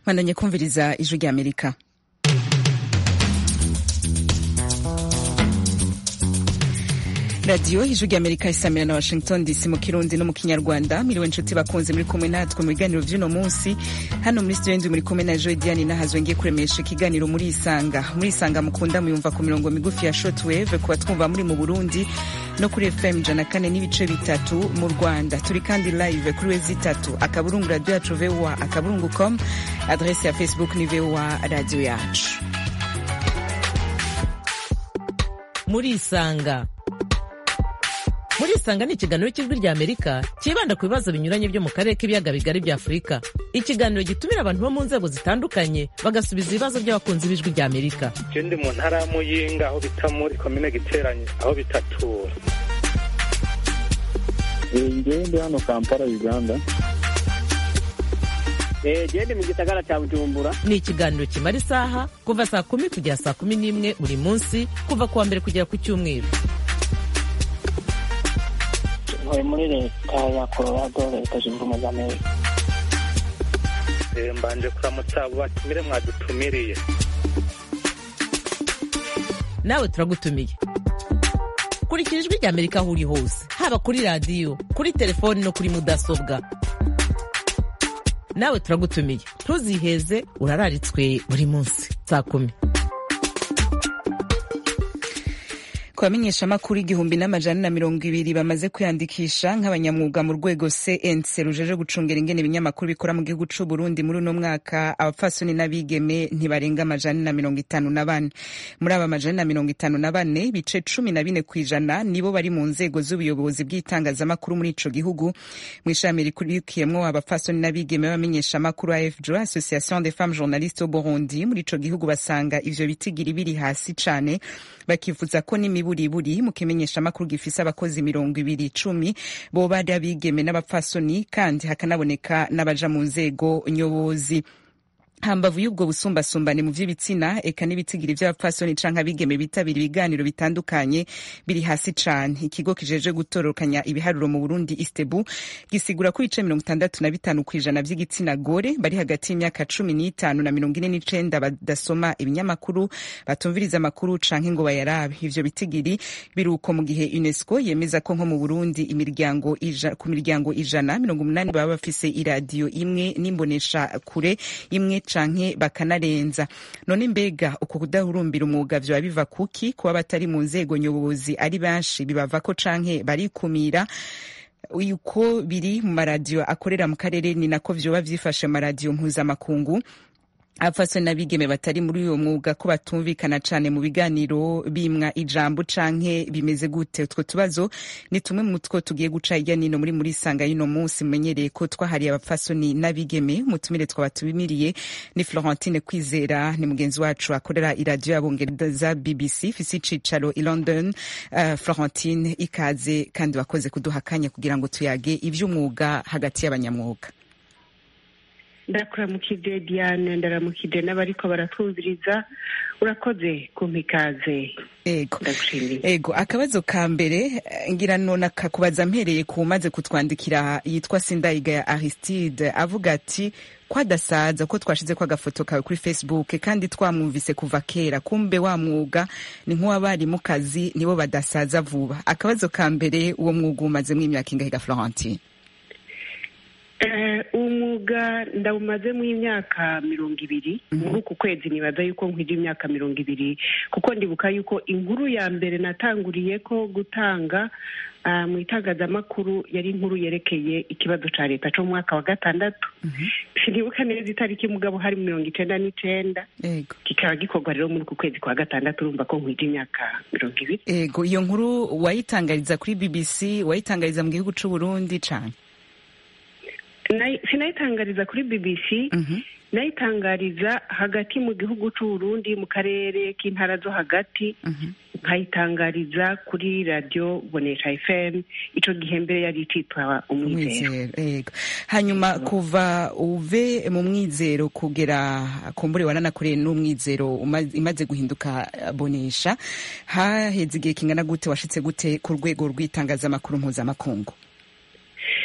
bandanye kumviriza ijwi rya amerika radiyo ijwi rya amerika isamira na washington dc mu kirundi no mu kinyarwanda miriwe inshuti bakunze muri kumwe natwe mu biganiro by'uno munsi hano muri studio ndi muri kumwe na joy diane nahazwe ngiye kuremesha ikiganiro muri isanga muri isanga mukunda muyumva ku mirongo migufi ya shortwave kuba twumva muri mu burundi no kuri fm ijana kane n'ibice bitatu mu rwanda turi kandi live kuri wezi itatu akaburungu radiyo yacu voa akaburungu com adrese ya facebook ni voa radiyo yacu muri isanga muri isanga ni ikiganiro cy'ijwi rya amerika cyibanda ku bibazo binyuranye byo mu karere k'ibiyaga bigari bya afurika ikiganiro gitumira abantu bo mu nzego zitandukanye bagasubiza ibibazo by'abakunzi b'ijwi rya amerika je ndi mu ntara ya muyinga aho bita muri komine giteranye aho bitatura ngewe ndi hano kampala uganda gende mu gisagara cya bujumbura ni ikiganiro kimara isaha kuva saa kumi kugera saa kumi n'imwe buri munsi kuva ku wa mbere kugera ku cyumweru ntuye muri leta ya colorado leta zunze ubumwe za amerika Eh, mbanje kuramutsa abo batumire mwadutumiriye nawe turagutumiye kurikira ijwi rya amerika aho uri hose haba kuri radiyo kuri telefoni no kuri mudasobwa nawe turagutumiye ntuziheze urararitswe buri munsi saa kumi ku bamenyeshamakuru igihumbi n'amajana na mirongo ibiri bamaze kwiyandikisha nk'abanyamwuga mu rwego cnc rujeje gucungera ingene ibinyamakuru bikora mu gihugu c'u burundi muri uno mwaka abapfasoni n'abigeme ntibarenga amajana na mirongo itanu na bane muri aba majana na mirongo itanu na bane ibice cumi na bine kw'ijana nibo bari mu nzego z'ubuyobozi bw'itangazamakuru muri ico gihugu mu ishami rikurikiyemwo abapfasoni n'abigeme b'abamenyeshamakuru afjo association des femmes journalistes au burundi muri ico gihugu basanga ivyo bitigiri biri hasi cane bakifuza ko n'imiburiburi mu kimenyeshamakuru gifise abakozi mirongo ibiri icumi boba ari abigeme n'abapfasoni kandi hakanaboneka n'abaja mu nzego nyobozi hambavu y'ubwo busumbasumbane mu vy'ibitsina eka n'ibitigiri vy'abapfasoni canke abigeme bitabira ibiganiro bitandukanye biri hasi cane ikigo kijeje gutororokanya ibiharuro mu burundi istebu gisigura ko ibice mirongo itandatu na bitanu kw'ijana vy'igitsina gore bari hagati y'imyaka cumi n'itanu na mirongo ine n'icenda badasoma ibinyamakuru batumviriza amakuru canke ngo bayarabe ivyo bitigiri biruko mu gihe unesco yemeza ko nko mu burundi imiryango ija, ku miryango ijana mirongo umunani baba bafise iradiyo imwe n'imbonesha kure imwe canke bakanarenza none mbega uko kudahurumbira umwuga vyoba biva kuki kuba batari mu nzego nyobozi ari benshi bibavako canke barikumira uko biri mu maradiyo akorera mu karere ni nako vyoba vyifashe mu maradiyo mpuzamakungu abapfasoni n'abigeme batari muri uyo mwuga ko batumvikana cane mu biganiro bimwa ijambo canke bimeze gute utwo tubazo ni tumwe mu two tugiye guca hirya nino muri muri sanga y'uno munsi mumenyereye ko twahariye abapfasoni n'abigeme umutumire twaba tubimiriye ni florentine kwizera ni mugenzi wacu akorera iradiyo y'abongereza bbc ifise icicaro i london uh, florentine ikaze kandi wakoze kuduha akanya kugira ngo tuyage ivy'umwuga hagati y'abanyamwuga ndakuramukije diane ndaramukije n'abariko baratwumviriza urakoze kumpa ikaze ego ndagushimiye ego akabazo ka mbere eh, ngira none kakubaza mpereye ku maze kutwandikira yitwa sindayiga ya aristide avuga ati ko adasaza ko twashize ko agafoto kawe kuri facebook kandi twamwumvise kuva kera kumbe wa mwuga ni nk'uwabarimu kazi nibo badasaza vuba akabazo ka mbere uwo mwuga umazemo imyaka ingahe ga florentine Eh, umwuga ndawumazemo imyaka mirongo ibiri muri uku kwezi nibaza yuko nkwije imyaka mirongo ibiri kuko ndibuka yuko inkuru ya mbere natanguriye ko gutanga ah, mu itangazamakuru yari inkuru yerekeye ikibazo ca leta co mu mwaka wa gatandatu sinibuka neza itariki mugabo hari mirongo icenda n'icenda ego kikaba gikorwa rero muri uku kwezi kwa gatandatu urumva ko nkwije imyaka mirongo ibiri ego iyo nkuru wayitangariza kuri bbc wayitangariza mu gihugu c'u burundi cane Nayi- sinayitangariza kuri bbc Mhm. nayitangariza hagati mu gihugu c'uburundi mu karere k'intara zo hagati Mhm. nkayitangariza kuri radiyo bonesha fm ico gihe mbere yari icitwa umwizero umwizero ego hanyuma kuva uve mu mwizero kugera kumbure wananakoreye n'umwizero uma- imaze guhinduka eh, bonesha haheze igihe kingana gute washitse gute ku rwego rw'itangazamakuru mpuzamakungu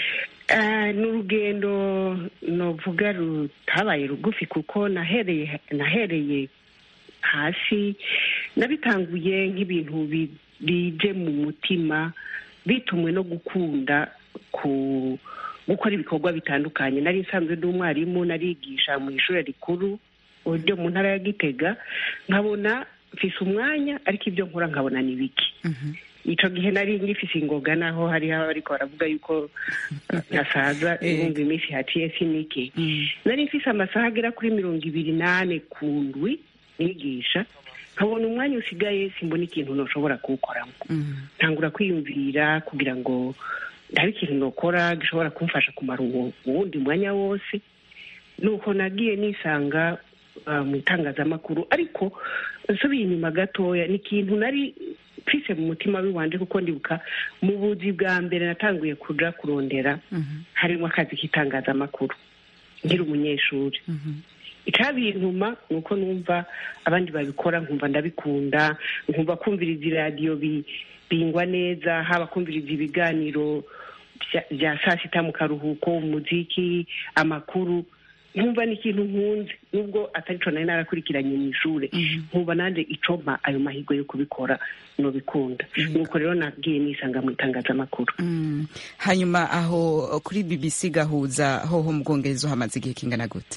Ah, ni urugendo novuga rutabaye rugufi kuko nahereye nahereye hasi nabitanguye nk'ibintu bi- bije mu mutima bitumwe no gukunda ku gukora ibikorwa bitandukanye nari nsanzwe ndi umwarimu narigisha mu ishuri rikuru ryo mu ntara ya gitega nkabona mfise umwanya ariko ibyo nkora nkabona ni bike ico gihe nari ngifise ingoga naho hariho abariko baravuga yuko nasaza Eh. ibumva iminsi haciye sinike nari mfise amasaha agera kuri mirongo ibiri n'ane ku ndwi nigisha nkabona umwanya usigaye simbona ikintu noshobora kuwukoramo ntangura kwiyumvira kugira ngo ndabe ikintu nokora gishobora kumfasha kumara uwo uwundi mwanya wose nuko nagiye nisanga ah, mu itangazamakuru ariko nsubiye inyuma gatoya ni ikintu nari mfise mu mutima w'iwanje kuko ndibuka mu buzi bwa mbere natanguye kuja kurondera harimo akazi k'itangazamakuru nkiri umunyeshuri icabintuma ni uko numva abandi babikora nkumva ndabikunda nkumva kumviriza iradiyo bi- bingwa neza haba kumviriza ibiganiro vya- vya saa sita mu karuhuko umuziki amakuru nkumva ni ikintu nkunze nubwo atari co nari narakurikiranye mu ishure nkumva nanje icompa ayo mahirwe yo kubikora nobikunda nuko rero nagiye nisanga mu itangazamakuru Mm. hanyuma aho kuri bbc gahuza hoho mu bwongereza hamaze igihe kingana gute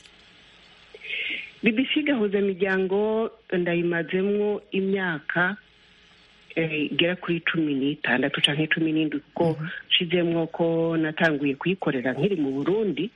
bbc gahuza imiryango ndayimazemwo imyaka eh, igera kuri cumi n'itandatu canke cumi n'indwi kuko nshizemwo ko natanguye kuyikorera nkiri mu burundi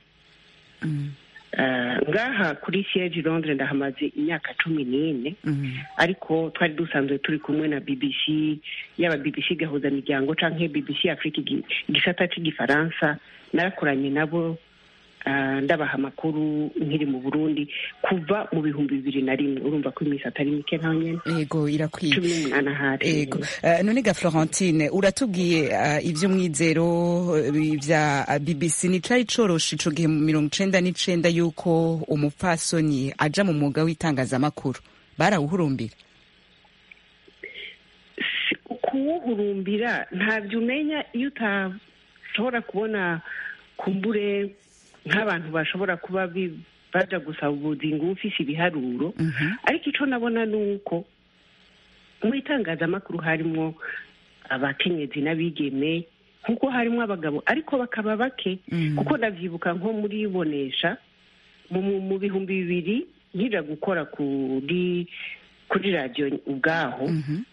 Eh, ngaha kuri siege i londres ndahamaze imyaka cumi n'ine ariko twari dusanzwe turi kumwe na bbc yaba bbc gahuza miryango canke bbc afrika igi- igisata c'igifaransa narakoranye nabo ah, ndabaha amakuru nkiri mu burundi kuva mu bihumbi bibiri na rimwe urumva ko iminsi atari mike ntaho nyene yego irakwiye cumi n'umunani ahari Ego. Uh, none ga Florentine uratubwiye uh, ivy'umwizero uh, vya uh, BBC ni cari coroshe ico gihe mu mirongo icenda n'icenda yuko umupfasoni aja mu mwuga w'itangazamakuru barawuhurumbira Si- kuwuhurumbira ntabyo umenya iyo utashobora kubona kumbure nk'abantu bashobora kuba bi- baja gusaba ubuzingo uba ufise ibiharuro ariko ico nabona ni uko mu itangazamakuru harimwo abakenyezi n'abigeme nk'uko harimwo abagabo ariko bakaba bake kuko ndavyibuka nko muri bonesha mu, mu, mu bihumbi bibiri nkija gukora kuri kuri radiyo ubwaho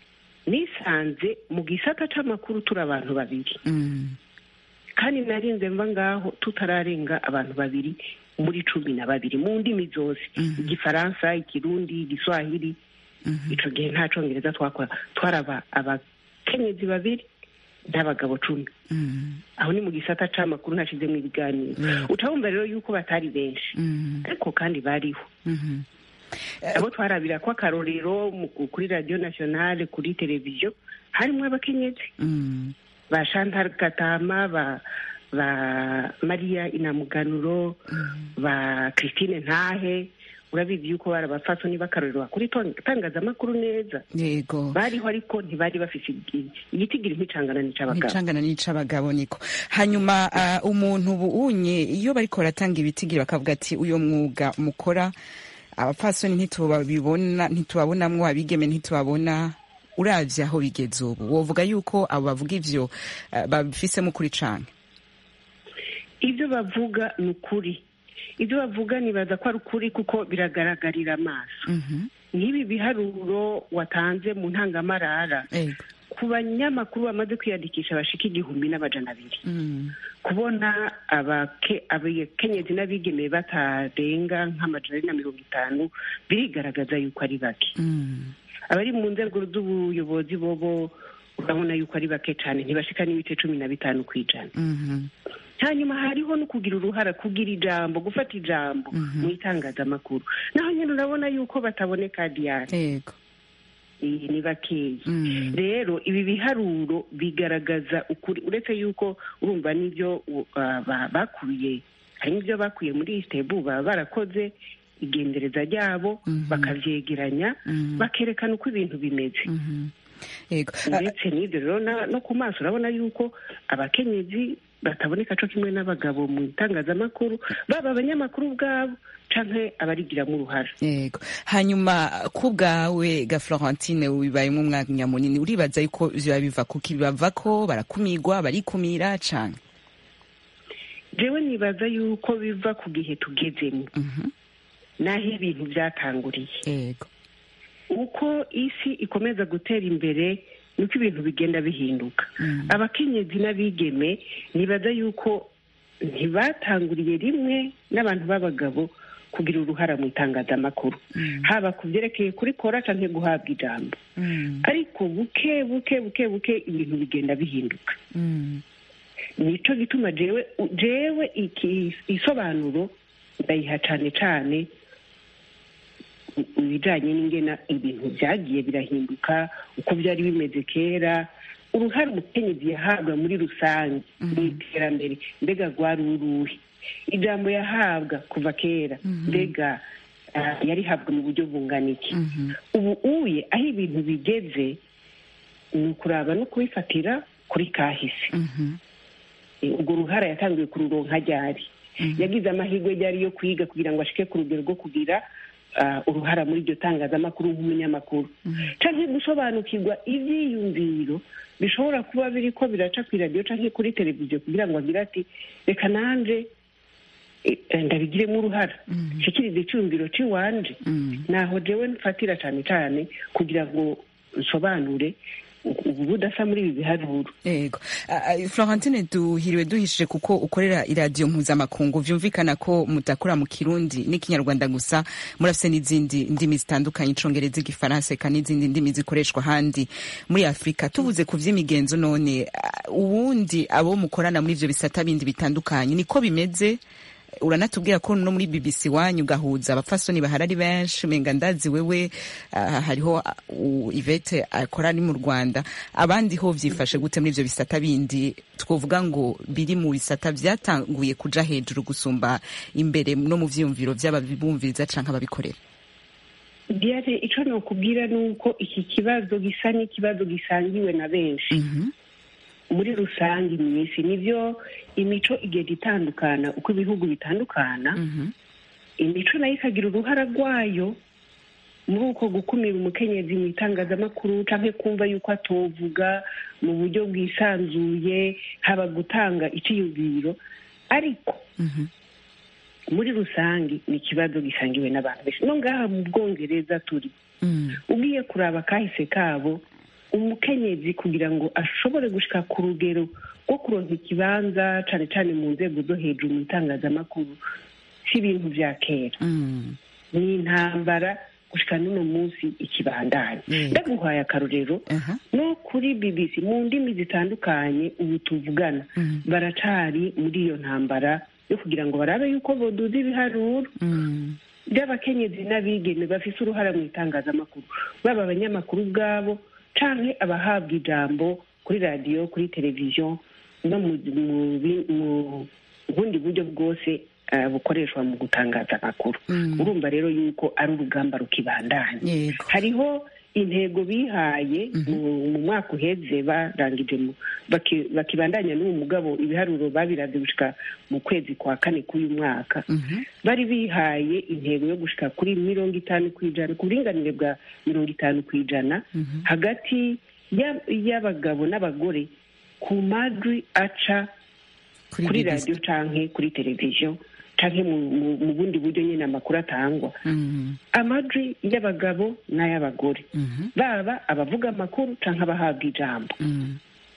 nisanze mu gisata c'amakuru turi abantu babiri Mm. kandi narinze mva ngaho tutararenga abantu babiri muri cumi na babiri mu ndimi zose igifaransa ikirundi igiswahili ico gihe nta congereza twakora twaraba abakenyezi babiri n'abagabo cumi Mm. aho ni mu gisata c'amakuru nashizemwo ibiganiro ucabumva rero yuko batari benshi Mm. ariko kandi bariho Mhm. abo twarabira ko akarorero mu- kuri radiyo nationale kuri televiziyo harimwo abakenyezi Mm. ba Chantal Gatama ba ba Maria Inamuganuro ba Christine Ntahe urabizi yuko bari abapfasoni b'akarorero kuri itangazamakuru neza yego bariho ariko ntibari bafise igi- igitigiri nk'icangana n'ic'abagabo nicangana n'ic'abagabo niko hanyuma uh, umuntu buunye iyo bariko baratanga ibitigiri bakavuga ati uyo mwuga mukora abapfasoni ntitubabibona ntitubabonamwo abigeme ntitubabona uravye aho bigeze ubu wovuga yuko abo bavuga ivyo uh, babifisemo ukuri cane ibyo bavuga ni ukuri ibyo bavuga nibaza ko ari ukuri kuko biragaragarira amaso nk'ibi biharuro watanze mu ntangamarara Ego. ku banyamakuru bamaze kwiyandikisha bashika igihumbi n'amajana abiri Mm. kubona abake- abakenyezi n'abigeme batarenga nk'amajana ari na mirongo itanu birigaragaza yuko ari bake Mm. abari mu nzego z'ubuyobozi bobo urabona yuko ari bake cyane ntibashika n'ibice cumi na bitanu ku ijana Mhm. hanyuma hariho no kugira uruhara kugira ijambo gufata ijambo mu itangazamakuru naho nyine urabona yuko bataboneka diyari Ego. iyi ni bakeya Mm. rero ibi biharuro bigaragaza ukuri uretse yuko urumva n'ibyo uh, ba- bakuye hari n'ibyo bakuye muri isitebu baba barakoze igendereza ryabo bakavyegeranya bakerekana uko ibintu bimeze Mhm. Ego. Ah, ndetse n'ibyo rero na- no ku maso urabona yuko abakenyezi bataboneka co kimwe n'abagabo mu itangazamakuru baba abanyamakuru ubwabo canke abarigiramo uruhara yego hanyuma ku bwawe ga florentine bibayemo umwanya munini uribaza yuko vyoba biva kuki bava ko barakumigwa barikumira canke jewe nibaza yuko biva ku gihe tugezemo Mhm. n'aho ibintu vyatanguriye yego uko isi ikomeza gutera imbere niko ibintu bigenda bihinduka Mm. abakenyezi n'abigeme nibaza yuko ntibatanguriye rimwe n'abantu b'abagabo kugira uruhara mu itangazamakuru Mm. haba ku byerekeye kurikora canke guhabwa ijambo Mm. ariko buke buke buke buke ibintu bigenda bihinduka Mm. nico gituma jewe jewe iki isobanuro ndayiha cane cane ibijanye n'ingena ibintu vyagiye birahinduka uko vyari bimeze kera uruhare umukenyezi yahabwa muri rusange mu iterambere mbega rwari uruhe ijambo yahabwa kuva kera mbega ah, yarihabwa mu buryo bungana iki Mhm. ubu uye aho ibintu bigeze ni ukuraba no kubifatira kuri kahise Mhm. Eh, urwo ruhara yatangiye kururonka ryari yagize amahirwe ryari yo kwiga kugira ngo ashike ku rugero rwo kugira ah, uruhara muri iryo tangazamakuru nk'umunyamakuru canke gusobanukirwa ivyiyumviro bishobora kuba biriko biraca kw'iradiyo canke kuri televiziyo kugira ngo agire ati reka nanje eh, eh, ndabigiremo uruhara nshikirize iciyumviro c'iwanje Mm. naho jewe mfatira cane cane kugira ngo nsobanure ubu budasa muri ibi biharuro yego Ah, ah, florentine duhiriwe duhishije kuko ukorera iradiyo mpuzamakungu vyumvikana ko mudakora mu kirundi n'ikinyarwanda gusa murafise n'izindi ndimi zitandukanye icongereza igifaransa eka n'izindi ndimi zikoreshwa ahandi muri afurika tuvuze ku vy'imigenzo none ah, ubundi abo mukorana muri ivyo bisata bindi bitandukanye niko bimeze uranatubwira ko no muri bbc wanyu ugahuza abapfasoni bahari ari benshi menga ndazi wewe ah, hariho ah, u- ivete akora ari mu rwanda abandi ho vyifashe gute muri ivyo bisata bindi twovuga ngo biri mu bisata vyatanguye kuja hejuru gusumba imbere no mu vyiyumviro vy'ababumviriza canke ababikorera diane ico nokubwira ni uko iki kibazo gisa n'ikibazo gisangiwe na benshi Mhm. muri rusange mu isi nivyo imico igenda itandukana uko ibihugu bitandukana Mhm. imico nayo ikagira uruhara rwayo muri uko gukumira umukenyezi mu itangazamakuru canke kumva yuko atovuga mu buryo bwisanzuye haba gutanga iciyumviro ariko Mhm. muri rusange ni ikibazo gisangiwe n'abantu benshi no ngaha mu bwongereza turi Mm. ugiye kuraba kahise kabo umukenyezi kugira ngo ashobore gushika ku rugero rwo kuronka ikibanza cane cane mu nzego zo hejuru mu itangazamakuru si ibintu vya kera Mm. ni intambara gushika n'uno munsi ikibandanya Mm. ndaguhaye akarorero Aha. no kuri bbc mu ndimi zitandukanye ubu tuvugana Mm. baracari muri iyo ntambara yo kugira ngo barabe yuko boduza ibiharuro Mm. by'abakenyezi n'abigeme bafise uruhara mu itangazamakuru baba abanyamakuru ubwabo canke abahabwa ijambo kuri radiyo kuri televiziyo no mu mu bi- mu bundi buryo bwose eh, bukoreshwa mu gutangaza amakuru Mm. urumva rero yuko ari urugamba rukibandanya yego hariho intego bihaye mu mu mwaka uheze barangije mu- baki- bakibandanya n'uwo mugabo ibiharuro babiravye gushika mu kwezi kwa kane k'uyu mwaka Mhm. bari bihaye intego yo gushika kuri mirongo itanu ku ijana ku buringanire bwa mirongo itanu ku ijana Mhm. hagati ya- y'abagabo n'abagore ku majwi aca kuri kuri BBC. radiyo canke kuri televiziyo canke mu, mu, mu bundi buryo nyine amakuru atangwa Mhm. amajwi y'abagabo n'ay'abagore Mhm. baba abavuga amakuru canke abahabwa ijambo Mhm.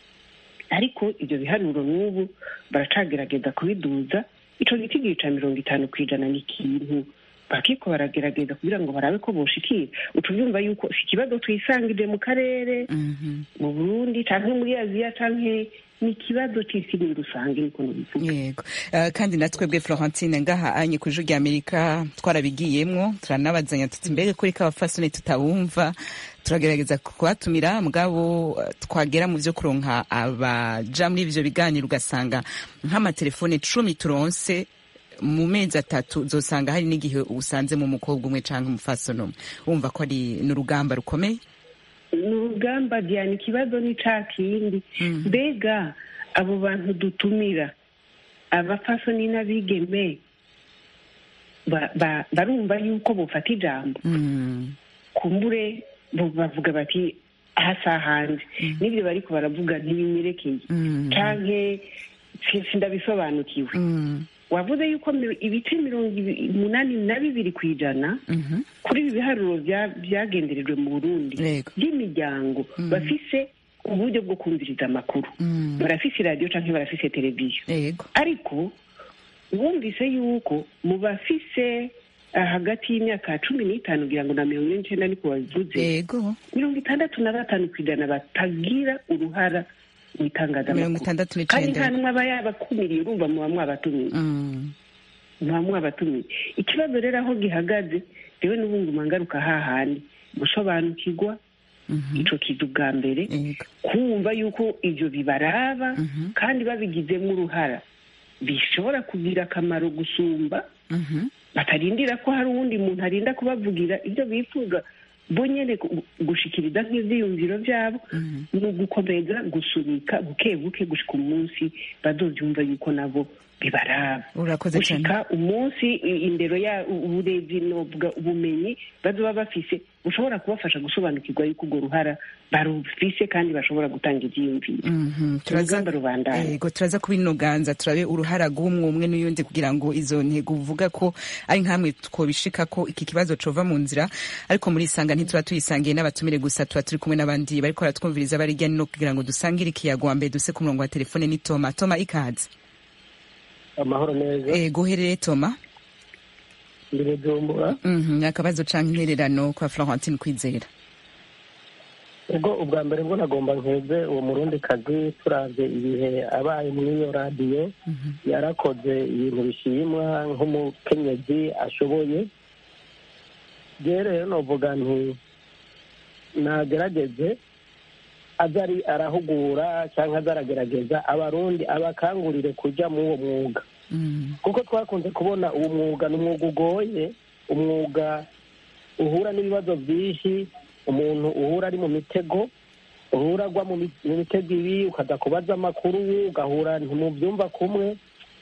ariko ibyo biharuro n'ubu baracagerageza kubiduza ico giti ca mirongo itanu ku ijana ni ikintu bakiko baragerageza kugira ngo barabe ko boshikira utuvyumva yuko si ikibazo twisangije mu karere Mhm. mu burundi canke muri aziya canke ni ikibazo c'isi muri rusange niko nobivuga yego Eh, kandi natwebwe florentine ngaha anye ku ijwi ry'amerika twarabigiyemwo turanabazanya tuti mbega kuri k'abafasoni tutabumva turagerageza kubatumira mugabo eh, twagera mu vyo kuronka abaja muri ivyo biganiro ugasanga nk'amatelefone cumi turonse mu mezi atatu uzosanga hari n'igihe usanze mu mukobwa umwe canke umufasoni umwe wumva ko ari n'urugamba rukomeye ni urugamba diana ikibazo ni ca kindi Mm. mbega abo bantu dutumira abapfasoni n'abigeme ba- ba- barumva yuko bufata ijambo Mm. kumbure bo bavuga bati hasa hanze n'ibyo bariko baravuga ntibinyerekeye Mm. canke si- sindabisobanukiwe Mm. wavuze yuko mi- ibice mirongo ibi- umunani na bibiri ku ijana Mhm. kuri ibi biharuro bya- byagenderejwe mu burundi Yego. by'imiryango bafise uburyo bwo kumviriza amakuru Mm. barafise iradiyo canke barafise televiziyo Yego. ariko wumvise yuko mu bafise ah, hagati y'imyaka cumi n'itanu kugira ngo na mirongo ine n'icenda niko babivuze Yego. mirongo itandatu na batanu ku ijana batagira uruhara mu mirongo itangazamakuru itandatu kandi n'icenda nta n'umwe aba yabakumiriye urumva muba mwabatumiye Mm. muba mwabatumiye ikibazo rero aho gihagaze rewe n'ubunguma ngaruka hahandi gusobanukirwa Mhm. ico kiza ubwa mbere Yego. kumva yuko ivyo bibaraba Mhm. kandi babigizemo uruhara bishobora kugira akamaro gusumba Mhm. batarindira ko hari uwundi muntu arinda kubavugira ibyo bifuza bo nyene gu- gushikiriza nk'ivyiyumviro vyabo Mhm. ni ugukomeza gusunika buke buke gushika umunsi bazovyumva yuko nabo bibaraba urakoze cyane gushika umunsi i- indero ya uburezi nobwa ubumenyi bazoba bafise bushobora kubafasha gusobanukirwa yuko urwo ruhara barufise kandi bashobora gutanga ivyiyumviro Mhm. turaza urugamba rubandanya yego turaza kubinoganza turabe uruhara rw'umwe umwe n'uyundi kugira ngo izo ntego uvuga ko ari nkamwe twobishika ko iki kibazo cova mu nzira ariko muri isanga ntituba tuyisangiye n'abatumire gusa tuba turi kumwe n'abandi bariko baratwumviriza bari hirya no kugira ngo dusangire ikiyago wa mbere duse ku murongo wa telefone ni toma toma ikaze amahoro neza ego uherereye toma ndi bujumbura Mhm. akabazo canke intererano kwa florentine kwizera ubwo ubwa mbere bwo nagomba nkeze uwo murundi kazi turavye ibihe abaye muri iyo radiyo yarakoze ibintu bishimwa nk'umukenyezi ashoboye je rero novuga nti nagerageze aza ari arahugura cyangwa aza aragerageza abarundi abakangurire kuja muri uwo mwuga Mhm. kuko twakunze kubona uwo mwuga ni umwuga ugoye umwuga uhura n'ibibazo byinshi umuntu uhura ari mu mitego uhura agwa mu mi- mu mitego ibi ukaza kubaza amakuru ugahura ntimubyumva kumwe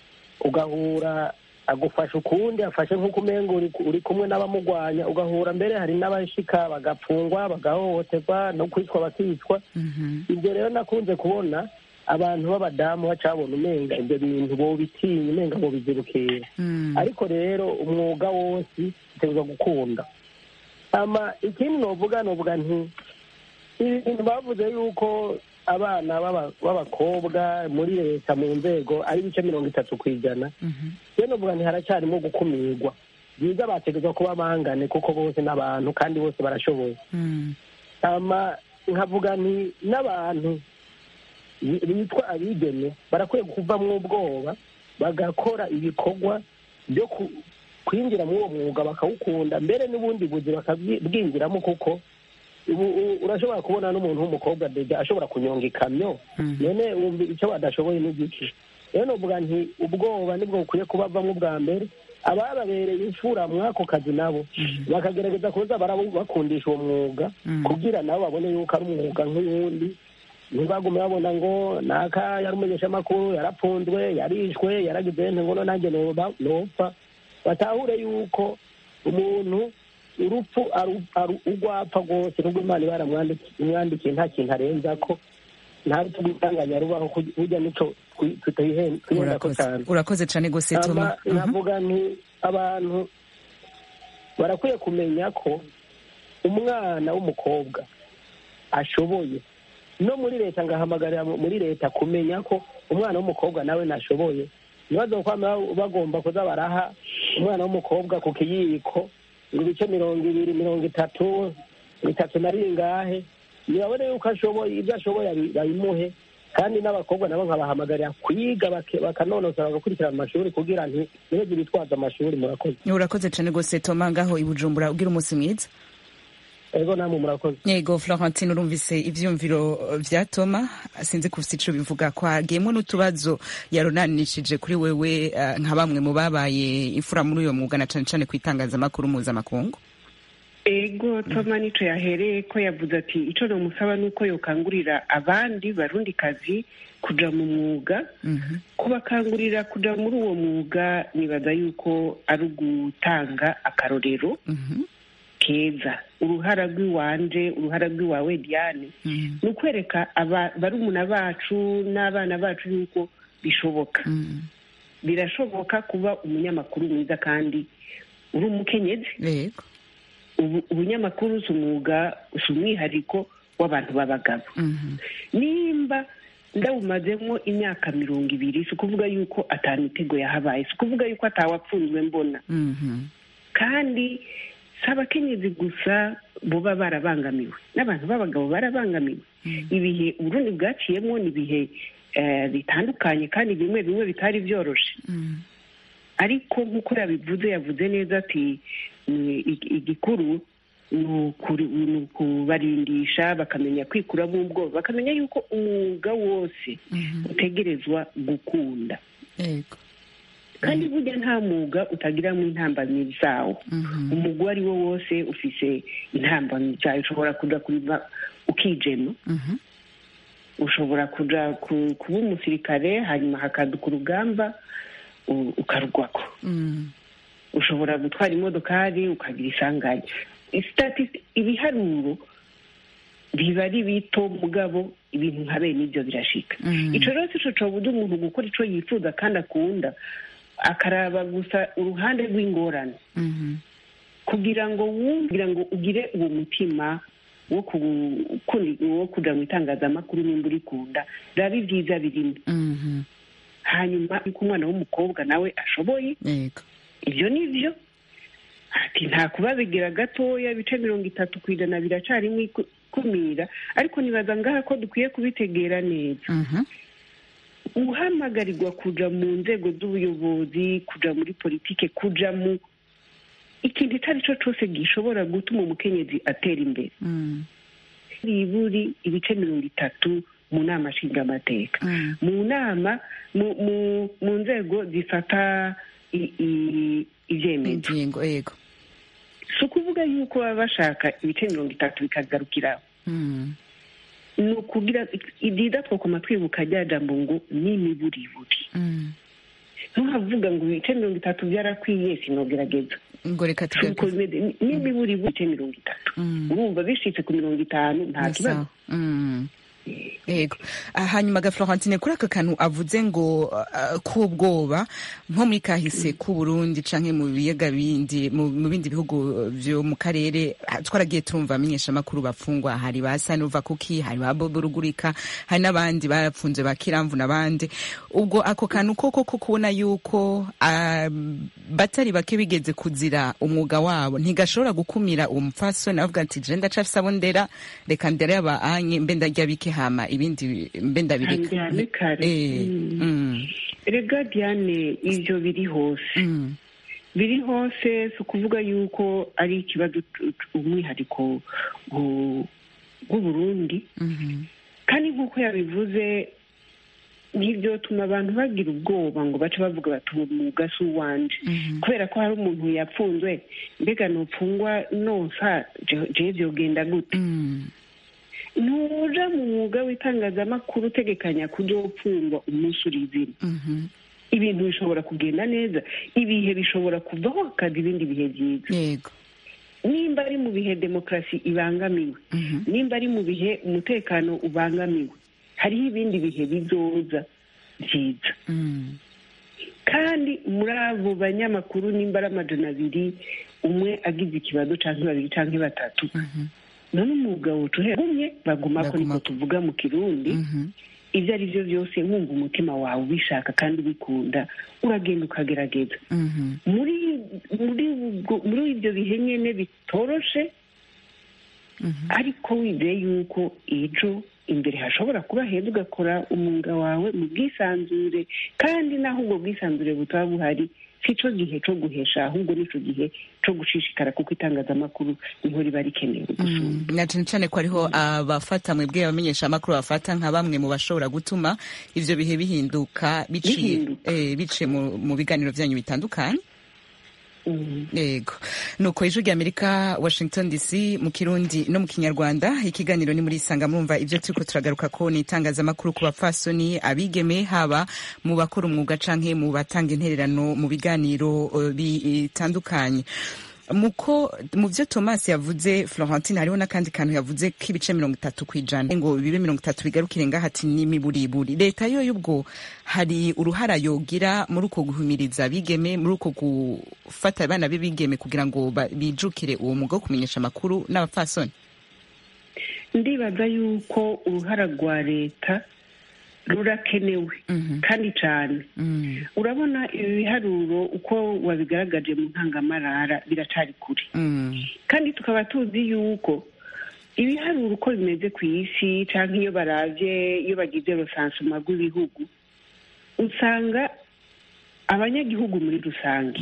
ugahura agufasha ukundi afashe nk'uko umenga uri, uri kumwe n'abamugwanya ugahura mbere hari n'abashika bagapfungwa bagahohoterwa no kwicwa bakicwa Mhm. ibyo rero nakunze kubona abantu b'abadamu bacabona umenga ibyo bintu bobitinya umenga bobizirukira Mhm. ariko rero umwuga wose utegerezwa gukunda ama ikindi novuga novuga nti ibintu bavuze yuko abana b'aba- b'abakobwa muri leta mu nzego ari ibice mirongo itatu ku ijana Mhm. rero novuga nti haracyarimo gukumirwa byiza bategerezwa kuba bangane kuko bose n'abantu kandi bose barashoboye Mhm. ama nkavuga nti n'abantu bi- bitwa abigeme barakwiye kuvamwo ubwoba bagakora ibikorwa byo ku- kwinjira muri uwo mwuga bakawukunda mbere n'ubundi buzi bakabwinjiramo kuko ubu u- urashobora kubona n'umuntu w'umukobwa deja ashobora kunyonga ikamyo Mhm. none wumva icyo badashoboye n'igiki rero novuga nti ubwoba nibwo bukwiye kubavamo bwa mbere abababereye imfura mw'ako kazi nabo bakagerageza kuza barabu- bakundisha uwo mwuga Mhm. kugira nabo babone yuko ari umwuga nk'uwundi ntibagume babona ngo naka yari umumenyeshamakuru yarapfunzwe yarishwe yaragize nte ngo no nanjye noba- nopfa batahure yuko umuntu urupfu aru- aru- urwapfa rwose nubwo imana iba yaramwandikiye nta kintu arenza ko nta rupfu rw'itanganya rubaho kuj- burya nico twi- tutayihen- twihenda ko urakoze cyane urakoze cane gose toma ama navuga nti abantu barakwiye kumenya ko umwana w'umukobwa ashoboye no muri leta ngahamagarira mu- muri leta kumenya ko umwana w'umukobwa nawe nashoboye ntibazokwama bagomba kuza baraha umwana w'umukobwa ku kiyiko ngo ibice mirongo ibiri mirongo itatu bitatu na ringahe ntibabone yuko ashoboye ibyo ashoboye abi- babimuhe kandi n'abakobwa nabo nkabahamagarira kwiga bake- bakanonosora bagakurikirana amashuri kugira nti ntibajye bitwaza amashuri murakoze urakoze cane gose toma ngaho i bujumbura ugira umunsi mwiza ego namwe murakoze yego florentine urumvise ivyumviro vya toma sinzi kufise ico bivuga ko hagiyemwo n'utubazo yaronanishije kuri wewe eh, nka bamwe mu babaye imfura muri uyo mwuga na cane cane kw'itangazamakuru mpuzamakungu ego toma nico yahereye ko yavuze ati ico nomusaba ni uko yokangurira abandi barundi kazi kuja mu mwuga kubakangurira kuja muri uwo mwuga nibaza yuko ari ugutanga akarorero keza uruhara rw'iwanje uruhara rw'iwawe diane ni ukwereka aba- barumuna bacu n'abana bacu yuko bishoboka birashoboka kuba umunyamakuru mwiza kandi uri umukenyezi yego ubu- ubunyamakuru si umwuga si umwihariko w'abantu b'abagabo nimba ndawumazemo imyaka mirongo ibiri si ukuvuga yuko atamitego yahabaye si ukuvuga yuko atawapfunzwe mbona kandi si abakenyezi gusa boba barabangamiwe n'abantu b'abagabo barabangamiwe ibihe uburundi bwaciyemo ni ibihe eh, bitandukanye kandi bimwe bimwe bitari byoroshe ariko nk'uko yabivuze yavuze neza ati "Ni ig- igikuru ni ukuri- ni ukubarindisha bakamenya kwikuramo ubwoba bakamenya yuko umwuga wose utegerezwa gukunda yego kandi burya nta mwuga utagiramo intambamyi zawo umugwi uwo ari wo wose ufise intambamyi zayo ushobora kuja kubiba ukijema ushobora kuja ku- kuba umusirikare hanyuma hakaduka urugamba u- ukarugwako ushobora gutwara imodokari ukagira isanganya Statist- ibiharuro biba ari bito mugabo ibintu nka bene ibyo birashika ico rero sico cobuza umuntu gukora ico yifuza kandi akunda akaraba gusa uruhande rw'ingorane kugira ngo wumve kugira ngo ugire uwo mutima wo ku- kundi- wo kuja mu itangazamakuru nimba urikunda raba ibyiza birimo hanyuma yuko umwana w'umukobwa nawe ashoboye yego ibyo ni byo ati nta kubabigira gatoya ibice mirongo itatu ku ijana biracarimo iku- ikumira ariko nibaza ngaha ko dukwiye kubitegera neza uhamagarirwa kuja mu nzego z'ubuyobozi kuja muri politike kuja mu ikintu icyo ari cyo cyose gishobora gutuma umukenyezi atera imbere buri ibice mirongo itatu mu nama nshingamateka mu nama mu- mu- mu nzego zifata i- i- ibyemezo ingingo yego si ukuvuga yuko baba bashaka ibice mirongo itatu bikagarukiraho ni ukugira ibyiza twakoma twibuka rya jambo ngo ni imiburiburi ntuhavuga ngo ibice mirongo itatu byarakwiye sinogerageza ngo reka si uko tugake bimeze ni- ni imiburiburi ibice mirongo itatu urumva bishitse ku mirongo itanu nta kibazo sawa Mm. yego Ah, hanyuma ga florentine kuri aka kantu avuze ngo ah, k'ubwoba nko muri kahise k'u burundi canke mu biyaga bindi mu mu bindi bihugu vyo mu karere ah, twaragiye turumva amenyeshamakuru bafungwa hari ba sanuva kuki hari ba bobo rugurika hari n'abandi barapfunze ba kiramvu n'abandi ubwo ako kantu koko ko kubona yuko ah, batari bake bigeze kuzira umwuga wabo ntigashobora gukumira uwo mupfasoni avuga ati je ndacafise abo ndera reka ndere aba anye mbe ndarya bike hama ibindi mbe ndabireka Njyane kare. Eh, Mm. mm, rega diane ibyo biri hose mm, biri hose si ukuvuga yuko ari ikibazo tu- tu- umwihariko w'u- w'uburundi mhm, kandi nk'uko yabivuze ntibyotuma abantu bagira ubwoba ngo bace bavuga bati uwo mwuga si uwanje mhm, kubera ko hari umuntu yapfunzwe mbega nupfungwa nonsa je- jewe vyogenda gute mm, ntuja mu mwuga w'itangazamakuru utegekanya kuzopfungwa umunsi uri izina mhm, ibintu bishobora kugenda neza ibihe bishobora kuvaho hakaza ibindi bihe byiza yego nimba ari mu bihe demokarasi ibangamiwe mhm, nimba ari mu bihe umutekano ubangamiwe hariho ibindi bihe bizoza byiza mm, kandi muri abo banyamakuru nimba ari amajana abiri umwe agize ikibazo canke babiri canke batatu mhm, none umwuga woca uhegumye bagumako niko Bagumako. tuvuga mu kirundi mhm, ibyo ari byo byose wumva umutima wawe ubishaka kandi ubikunda uragenda ukagerageza mhm, muri muri ubwo- muri ibyo bihe nyine bitoroshe mhm, ariko wizeye yuko ejo imbere hashobora kuba heza ugakora umwuga wawe mu bwisanzure kandi naho ubwo bwisanzure butaba buhari si cyo gihe cyo guhesha ahubwo nicyo gihe cyo gushishikara kuko itangazamakuru niho riba rikenewe gusumba mm. na cane cane ko hariho abafata mwebwe abamenyeshamakuru bafata nka bamwe mu bashobora gutuma ivyo bihe bihinduka biciye Bihinduka. eh, biciye mu mu biganiro vyanyu bitandukanye yego nuko ijwi rya amerika washington dc mu kirundi no mu kinyarwanda ikiganiro ni muri isanga murumva ibyo turiko turagaruka ko ni itangazamakuru ku bapfasoni abigeme haba mu bakora umwuga canke mu batanga intererano mu biganiro uh, bitandukanye muko mu byo thomas yavuze florentine hariho n'akandi kantu yavuze k'ibice mirongo itatu ku ijana ngo bibe mirongo itatu bigarukire ngaho ati n'imiburiburi leta yo y'ubwo hari uruhara yogira muri uko guhumiriza abigeme muri uko gufata abana b'ibigeme kugira ngo ba- bijukire uwo mwuga wo kumenyesha amakuru n'abapfasoni ndibaza yuko uruhara rwa leta rurakenewe kandi cyane urabona ibi biharuro uko wabigaragaje mu ntangamarara biracari kure kandi tukaba tuzi yuko ibiharuro uko bimeze ku isi cyangwa iyo baravye iyo bagize rusansuma rw'ibihugu usanga abanyagihugu muri rusange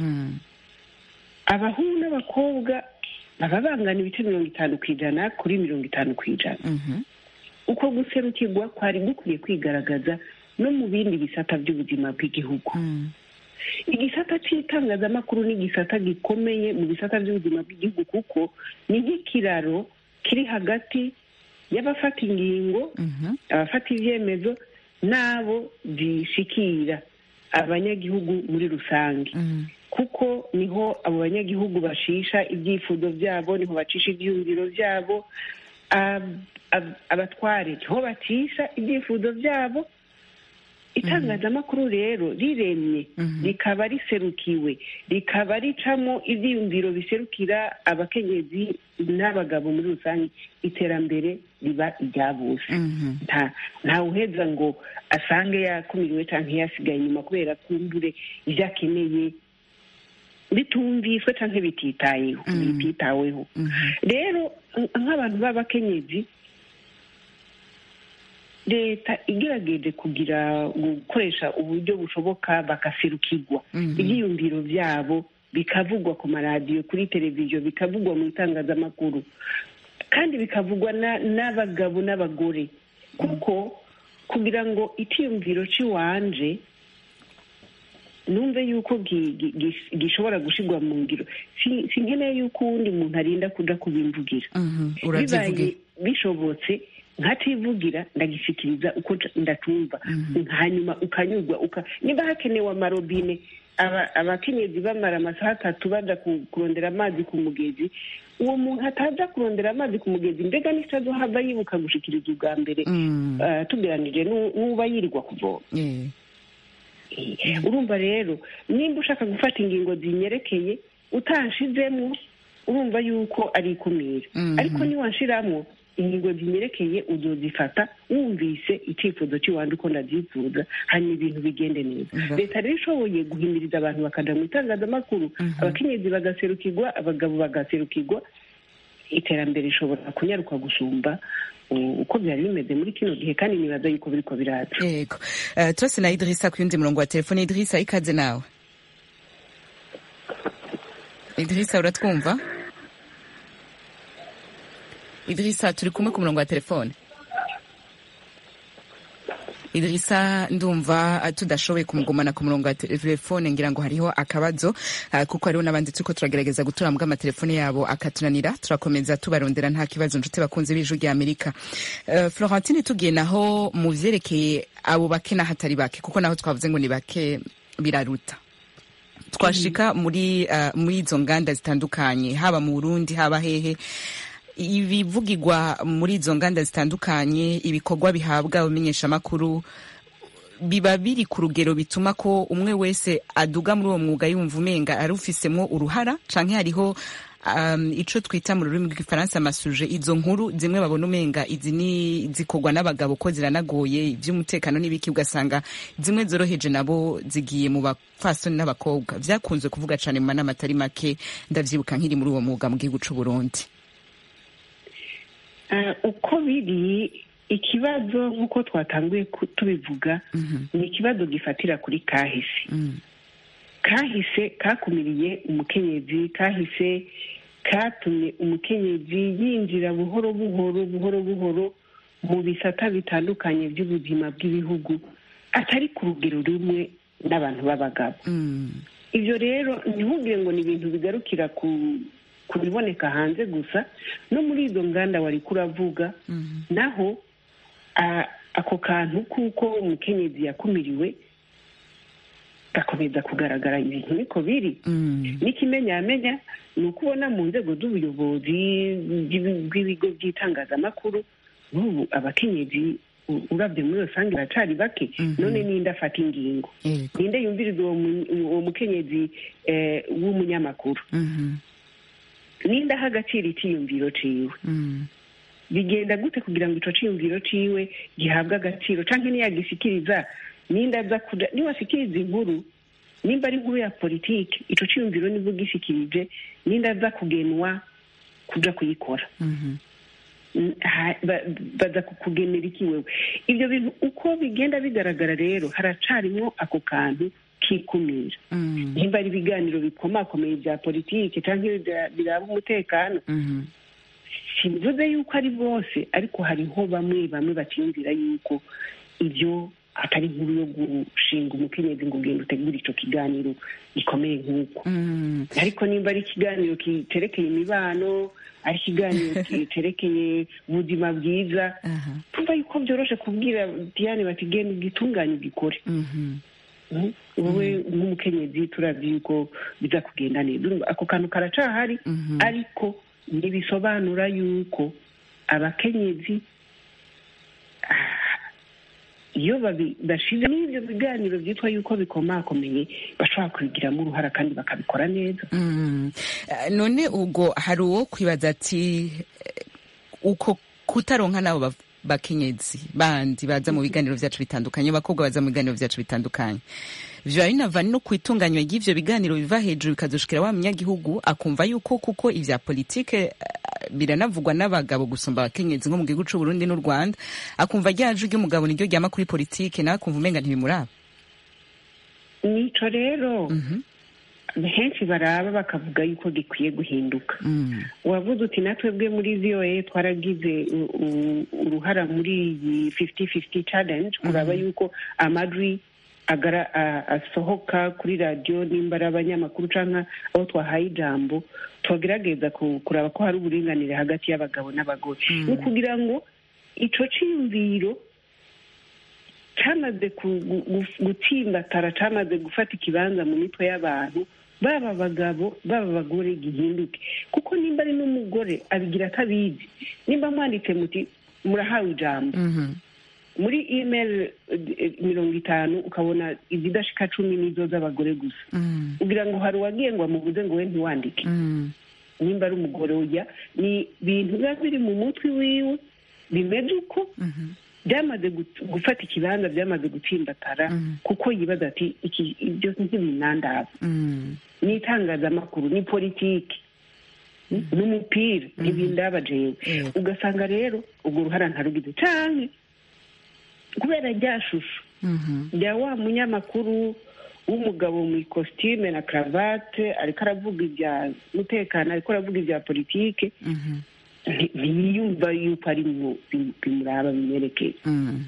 abahungu n'abakobwa baba bangana ibice mirongo itanu ku ijana kuri mirongo itanu ku ijana uko guserukirwa kwari gukwiye kwigaragaza no mu bindi bisata by'ubuzima bw'igihugu igisata cy'itangazamakuru ni igisata gikomeye mu bisata by'ubuzima bw'igihugu kuko ni nk'ikiraro kiri hagati y'abafata ingingo abafata ibyemezo n'abo zishikira abanyagihugu muri rusange kuko niho abo banyagihugu bashisha ibyifuzo byabo niho bacisha ibyiyumviro byabo ab- ab- abatware niho bacisha ibyifuzo byabo itangazamakuru rero riremye rikaba riserukiwe rikaba ricamo ibyiyumviro biserukira abakenyezi n'abagabo muri rusange iterambere riba irya bose nta ntawuheza ngo asange yakumiriwe cyangwa yasigaye inyuma kubera kumbure ibyo akeneye bitumviswe cyangwa bititayeho bititaweho rero nk'abantu b'abakenyezi leta igerageje kugira gukoresha uburyo bushoboka bagaserukirwa ibyiyumviro byabo bikavugwa ku maradiyo kuri televiziyo bikavugwa mu itangazamakuru kandi bikavugwa na- n'abagabo n'abagore kuko kugira ngo icyiyumviro cy'iwanje numve yuko gi- gi- gi- gishobora gushirwa mu ngiro si si nkeneye yuko uwundi muntu arinda kuja kubimvugira urabyivugira bibaye bishobotse nkativugira ndagishikiriza uko nca- ndatumva hanyuma ukanyurwa uka niba hakenewe amarobine aba- abakenyezi bamara amasaha atatu baja ku- kurondera amazi ku mugezi uwo muntu ataja kurondera amazi ku mugezi mbega nitazohava yibuka gushikiriza ubwa mbere eh, tugeranije n'u- n'uba yirirwa kuvoma urumva rero nimba ushaka gufata ingingo zinyerekeye utanshizemo urumva yuko ari ikumira ariko niwanshiramo ingingo zinyerekeye uzozifata wumvise icyifuzo cy'iwanjye uko ndabyifuza hanyuma ibintu bigende neza leta rero ishoboye guhimiriza abantu bakaja mu itangazamakuru abakenyezi bagaserukirwa abagabo bagaserukirwa iterambere rishobora kunyaruka gusumba uh, uko byari bimeze muri kino gihe kandi nibaza yuko biriko biraza yego Eh, turase na idirisa ku yundi murongo wa telefone idirisa ikaze nawe idirisa uratwumva idirisa turi kumwe ku murongo wa telefone idirisa ndumva eh, tudashoboye kumugumana ku murongo wa telefone ngira ngo hariho akabazo eh, kuko hariho n'abandi turiko turagerageza gutora mbwa amatelefone yabo akatunanira turakomeza tubarondera nta kibazo nshuti bakunze b'ijwi rya amerika Eh, florentine tugiye naho mu vyerekeye abo bake n'ahatari bake kuko naho twavuze ngo ni bake biraruta twashika muri uh, muri izo nganda zitandukanye haba mu Burundi haba hehe ibivugirwa muri izo nganda zitandukanye ibikorwa bihabwa abamenyeshamakuru biba biri ku rugero bituma ko umwe wese aduga muri uwo mwuga yumva umenga arufisemwo uruhara canke hariho um, ico twita mu rurimi rw'igifaransa amasuje izo nkuru zimwe babona umenga izi ni zikorwa n'abagabo ko ziranagoye ivy'umutekano n'ibiki ugasanga zimwe zoroheje nabo zigiye mu bapfasoni n'abakobwa vyakunze kuvuga cane mu manama atari make ndavyibuka nkiri muri uwo mwuga mu gihugu c'u Burundi Eh, uko biri ikibazo nk'uko twatanguye ku- tubivuga ni ikibazo gifatira kuri kahise kahise kakumiriye umukenyezi kahise katumye umukenyezi yinjira buhoro buhoro buhoro buhoro mu bisata bitandukanye by'ubuzima bw'ibihugu atari ku rugero rumwe n'abantu b'abagabo ibyo rero ntihubwire ngo ni ibintu bigarukira ku ku biboneka hanze gusa no muri izo nganda wari kuravuga naho a- ako kantu kuko umukenyezi yakumiriwe gakomeza kugaragara ibintu niko biri Mm. n'ikimenyamenya ni uko ubona mu nzego z'ubuyobozi bw'ibi- bw'ibigo by'itangazamakuru n'ubu abakenyezi u- urabye muri rusange baracari bake Mhm. none ninde afata ingingo Yego. ninde yumviriza uwo mu- uwo mukenyezi eh, w'umunyamakuru Mhm. ninde aha agaciro icyiyumviro ciwe Mm. bigenda gute kugira ngo ico ciyumviro ciwe gihabwe agaciro canke niyagishikiriza ninde aza kuja niwashikiriza inkuru nimba ari inkuru ya politike ico ciyumviro nibwo gishikirije ninde aza kugenwa kuja kuyikora Mhm. Mm, ha- ba- baza kukugenera iki wewe ibyo bintu uko bigenda bigaragara rero haracarimwo ako kantu kikumira Mm. nimba ari ibiganiro bikomakomeye bya politike canke bya- biraba umutekano Mhm. simvuze yuko ari bose ariko hariho bamwe bamwe bakiyumvira yuko ibyo atari inkuru yo gushinga umukenyezi ngo ugenda utegure ico kiganiro gikomeye nk'uko Mm. ariko nimba ari ikiganiro kiterekeye imibano ari ikiganiro kiterekeye ubuzima bwiza Aha. tumva yuko byoroshe kubwira diane bati genda ugitunganye ugikore Mhm. Mhm. wowe nk'umukenyezi turavye yuko biza kugenda neza Urumva ako kantu karacahari Mhm. ariko ntibisobanura yuko abakenyezi ah, iyo babi- bashize n'ibyo biganiro byitwa yuko bikomakomeye bashobora kubigiramo uruhara kandi bakabikora neza Mm. Eh, none ubwo hari uwo kwibaza ati eh, uko kutaronka n'abo ba- bakenyezi bandi baza mu biganiro vyacu bitandukanye abakobwa baza mu biganiro vyacu bitandukanye vyoba binava no kwitunganywa ry'ivyo biganiro biva hejuru bikazoshikira wa munyagihugu akumva yuko kuko ivya politike eh, biranavugwa n'abagabo gusumba abakenyezi nko mu gihugu c'u Burundi n'u Rwanda akumva ryaje ry'umugabo niryo ryama kuri politike nawe akumva umenga ntibimuraba nico rero Mhm. henshi baraba bakavuga yuko gikwiye guhinduka Mm. wavuze uti natwebwe muri voa twaragize u- u- uruhara muri iyi fifty fifty challenge kuraba yuko amajwi agara a- asohoka kuri radiyo nimba ari abanyamakuru canke abo twahaye ijambo tugerageza ku- kuraba ko hari uburinganire hagati y'abagabo n'abagore ni ukugira ngo ico ciyumviro cyamaze ku- gu- gu- gutsimbatara cyamaze gufata ikibanza mu mitwe y'abantu baba abagabo baba abagore gihinduke kuko nimba ari n'umugore abigira atabizi nimba mwanditse muti murahawe ijambo Mhm. muri email eh, mirongo itanu ukabona izidashika cumi n'izo z'abagore gusa Mm. ugira ngo hari uwagiye ngo amubuze ngo we ntiwandike Mm. nimba ari umugore ujya ni ibintu biba biri mu mutwe wiwe bimeze uko Mhm. byamaze gut- gufata ikibanza byamaze gutsimbatara Mhm. kuko yibaza ati iki ibyo ntibinandaba Mm. ni itangazamakuru ni politiki n'umupira ntibindaba jewe Yego. ugasanga rero urwo ruhara ntarugize canke kubera rya shusho Mhm. rya wa munyamakuru w'umugabo mu ikositime na karavate ariko aravuga ibya mutekano ariko aravuga ibya politike Mhm. nti- ntiyumva yuko ari mu bim- bimuraba bimwerekeye Mm.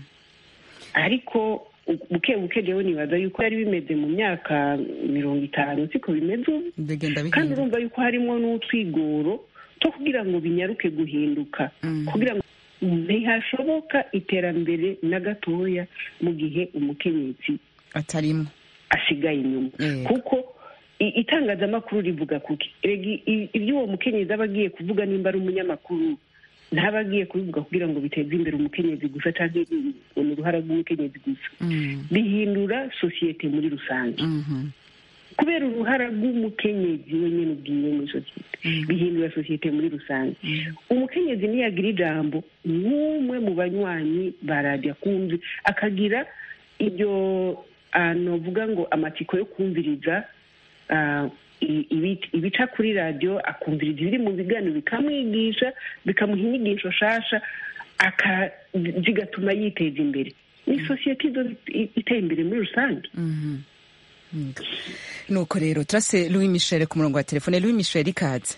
ariko u- buke buke jewe nibaza yuko yari bimeze mu myaka mirongo itanu siko bimeze ubu bigenda kandi bihinduka urumva yuko harimo n'utwigoro two kugira ngo binyaruke guhinduka Mhm. kugira ngo ntihashoboka iterambere na gatoya mu gihe umukenyezi atarimo asigaye inyuma Yego. kuko i- itangazamakuru rivuga kuki Erega i- ibyo uwo mukenyezi aba agiye kuvuga nimba ari umunyamakuru ntaba agiye kubivuga kugira ngo biteze imbere umukenyezi gusa cyangwa ni uruhara rw'umukenyezi gusa Mm. bihindura sosiyete muri rusange Mhm. kubera uruhara rw'umukenyezi wenyine ubwiwe muri sosiyete bihindura sosiyete muri rusange umukenyezi niyagira ijambo n'umwe mu banywanyi ba radiyo akumvi akagira ibyo ah, novuga ngo amatsiko yo kumviriza ah, i- ibi- ibica kuri radiyo akumviriza ibiri mu biganiro bikamwigisha bikamuha inyigisho shasha aka- zigatuma yiteza imbere ni sosiyete izo iteye imbere muri rusange Mhm. Mm. nuko rero turase louis michel ku murongo wa telefone louis michel ikaze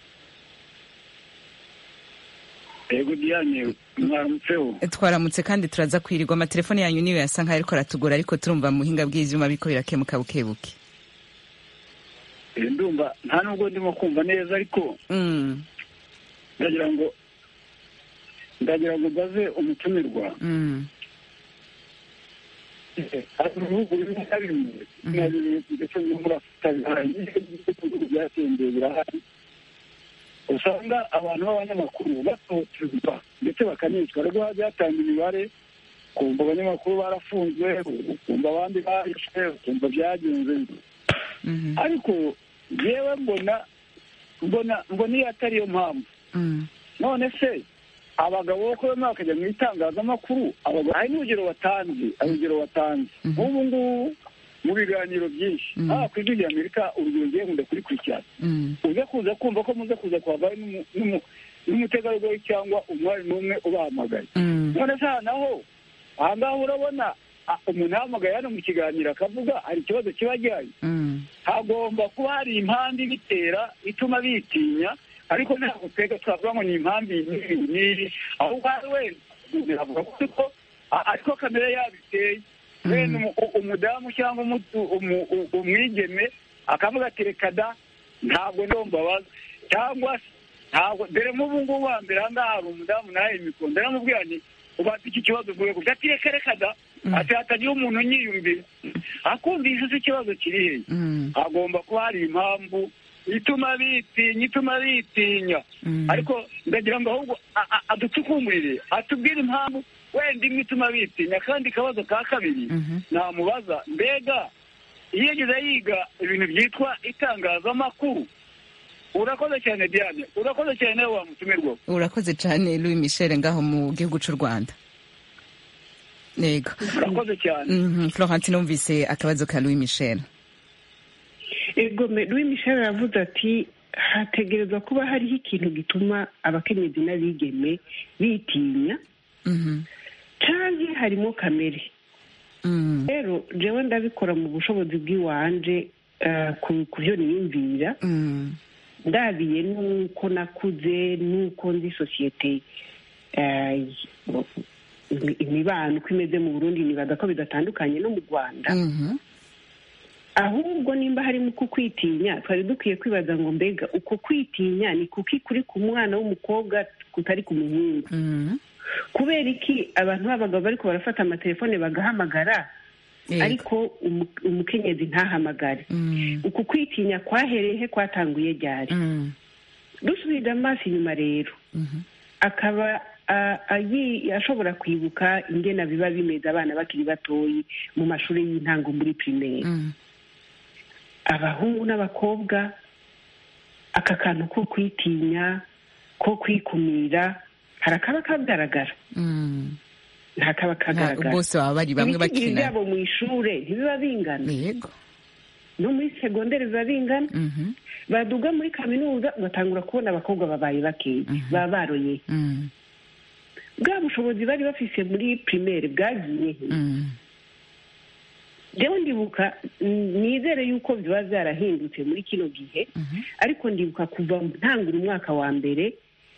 yego diane mwaramutseho twaramutse kandi turaza kwirirwa amatelefone yanyu niyo yasa nkaho ariko aratugora ariko turumva mu buhinga bw'ivyuma biriko birakemuka bukebuke Eh, ndumva nta nubwo ndimo kumva neza ariko Mm, ndagira ngo ndagira ngo mbaze umutumirwa mm, hari ibihugu bimwe na bimwe na bimwe ndetse no muri afurika bihari ibihugu byateye imbere birahari usanga abantu b'abanyamakuru batotezwa ndetse bakanicwa rero byatanga imibare kumva abanyamakuru barafunzwe kumva abandi barishwe kumva byagenze mhm, ariko yewe mbona mbona mbona iyo atari yo mpamvu mm, none se abagabo bo kubona bakajya mu itangazamakuru abagabo hari n'urugero watanze hari urugero watanze Mhm. nk'ubu ngubu mu biganiro byinshi Mhm. haba ku ijwi rya amerika urugero ngiye nkunda kurikurikirana mm, uze kuza kumva ko muze kuza kuhavayo n'umu- n'umu- n'umutegarugori cyangwa umwari n'umwe ubahamagaye mm, none se aha naho aha ngaha urabona ah, umuntu ahamagaye hano mu kiganiro akavuga hari ikibazo kiba gihari mm, hagomba kuba hari impamvu ibitera ituma bitinya ariko ntabwo twebwe twavuga ngo ni impamvu iyi n'iyi n'iyi ahubwo hari wenda umuntu yavuga ko a- ariko kamere yabiteye wenda umu- u- umudamu cyangwa umu- umu- u- umwigeme akavuga ati reka da ntabwo ndombabaza cyangwa se ntabwo dore nk'ubu ngubu wa mbere aha ngaha hari umudamu nawe imikondo ndaramubwira nti ubanza iki kibazo uvuye gusa ati reka reka da ati hatagira umuntu unyiyumvira akumvise se ikibazo kiri hehe mm, hagomba kuba hari impamvu ituma bitinya ituma bitinya mm. ariko ndagira ngo ahubwo a- a- aducukumurire atubwire impamvu wenda imwe ituma bitinya kandi akabazo ka kabiri Mhm. namubaza mbega iyo yigeze yiga ibintu byitwa itangazamakuru urakoze cyane diane urakoze cyane nawe wamutumirwa urakoze cyane louis michel ngaho mu gihugu cy'u rwanda yego urakoze cyane Mhm, florentine numvise akabazo ka louis michel ego me- louis michel aravuze ati hategerezwa kuba hariho ikintu gituma abakenyezi n'abigeme bitinya Mhm, canke harimo kamere mm, rero jewe ndabikora mu bushobozi bw'iwanje eh, ku ku byo niyumvira mm, ndabiye n'uko nakuze n'uko nzi sosiyete eh, imi- imibano uko imeze mu burundi nibaza ko bidatandukanye no mu rwanda mhm, ahubwo nimba harimo uku kwitinya twari dukwiye kwibaza ngo mbega uko kwitinya ni kuki kuri ku mwana w'umukobwa kutari ku muhungu mhm, kubera iki abantu b'abagabo bariko barafata amatelefone bagahamagara yego, ariko umu- umukenyezi ntahamagare mm, uku kwitinya kwahereye he kwatanguye ryari mm, dusubije amaso inyuma rero mhm, akaba a- ayi- ashobora kwibuka ingena biba bimeze abana bakiri batoyi mu mashuri y'intango muri pirimeri mm, abahungu n'abakobwa aka kantu ko kwitinya ko kwikumira hari akaba kagaragara mm. nta kaba Nta- kagaragara bose baba bari bamwe ibitigiri bakina byabo mu ishure ntibiba bingana yego no muri segonderi biba bingana Mhm, baduga muri kaminuza ugatangura kubona abakobwa babaye bakeya Mhm. baba baroye mm, bwa bushobozi bari bafise muri pirimeri bwagiye he mm, rero ndibuka mm, nizere yuko biba byarahindutse muri kino gihe mhm, ariko ndibuka kuva mu ntangura umwaka wa mbere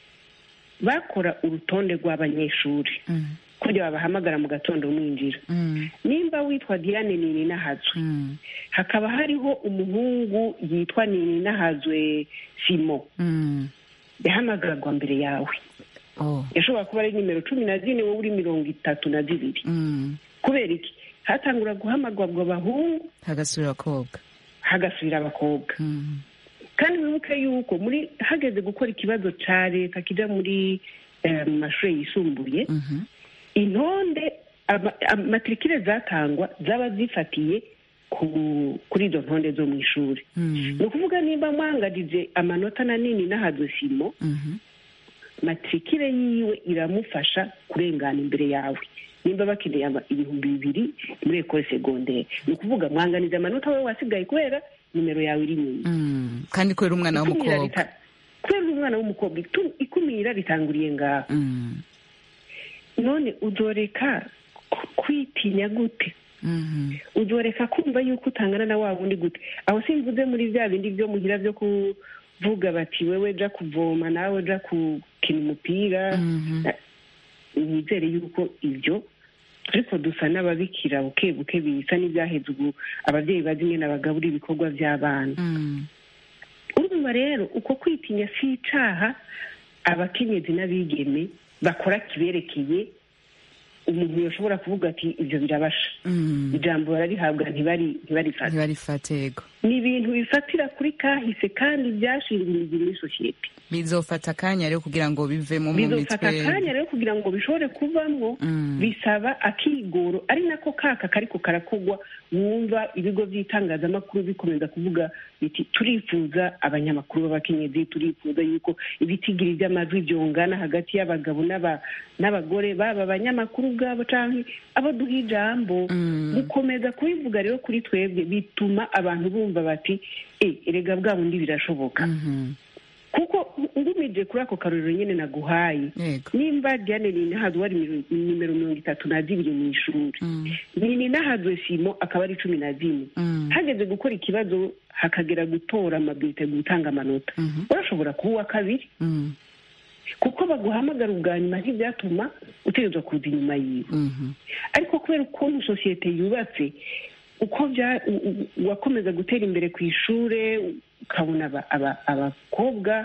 bakora urutonde rw'abanyeshuri mm, kujya babahamagara mu gatondo mwinjira mm, nimba witwa diane nini nahazwe mm, hakaba hariho umuhungu yitwa nini nahazwe simo mm. yahamagarwa mbere yawe Oh, yashobora kuba ari nimero cumi na zine wowe uri mirongo itatu na zibiri mm, kubera iki hatangura guhamagarwa abahungu hagasubira abakobwa hagasubira abakobwa Mm, kandi wibuke yuko muri hageze gukora ikibazo ca leta kija muri eh, mu mashuri yisumbuye mhm, intonde ama- amatirikire zatangwa zaba zifatiye ku- kuri izo ntonde zo mu ishuri mm, ni ukuvuga nimba mwangarije amanota manini n'ahadosimo mhm, matirikire yiwe iramufasha kurengana imbere yawe nimba bakeneye ama- ibihumbi bibiri muri ekole segondere ni ukuvuga mwanganiza amanota wowe wasigaye kubera nimero yawe iri inyuma mm. kandi kubera umwana Ikumira w'umukobwa rita- kubera uri umwana w'umukobwa itu- ikumira ritanguriye ngaho Mm, none uzoreka ku- kwitinya gute mhm, uzoreka kumva yuko utangana na wa wundi gute aho simvuze muri bya bindi byo muhira byo kuvuga bati wewe ja kuvoma nawe ja gukina umupira mhm, nizere yuko ibyo ariko dusa n'ababikira buke buke bisa n'ibyaheze ubu ababyeyi bazi nyine bagabura ibikorwa by'abana mm, urumva rero uko kwitinya si icaha abakenyezi n'abigeme bakora kiberekeye umuntu yoshobora kuvuga ati ibyo birabasha Mm. ijambo bararihabwa ntibari ntibarifate ntibarifate yego ni ibintu bifatira kuri kahise kandi byashingiriye muri sosiyete bizofata akanya rero kugira ngo bivemo mu bizofata mitwe akanya rero kugira ngo bishobore kuvamwo Mm. bisaba akigoro ari nako kaka kariko karakogwa wumva ibigo by'itangazamakuru bikomeza kuvuga biti turifuza abanyamakuru b'abakenyezi turifuza yuko ibitigiri by'amajwi byongana hagati y'abagabo n'aba- n'abagore baba abanyamakuru ubwabo canke abo duha ijambo Mm. gukomeza kubivuga rero kuri twebwe bituma abantu bumva bati e erega bwa bundi birashoboka Mhm. kuko ngumije kuri ako karorero nyine naguhaye yego nimba diane ninahazwe wari miro- nimero mirongo itatu na zibiri mu ishuri Mm. ni ninahazwe simo akaba ari cumi na zine Mm. hageze gukora ikibazo hakagera gutora amabwite gutanga amanota Mhm. urashobora kuba uwa kabiri Mm. kuko baguhamagara ubwa nyuma ntibyatuma utegerezwa kuza inyuma yiwe Mhm. ariko kubera ukuntu sosiyete yubatse uko bya u- u- wakomeza gutera imbere ku ishure ukabona aba- aba- abakobwa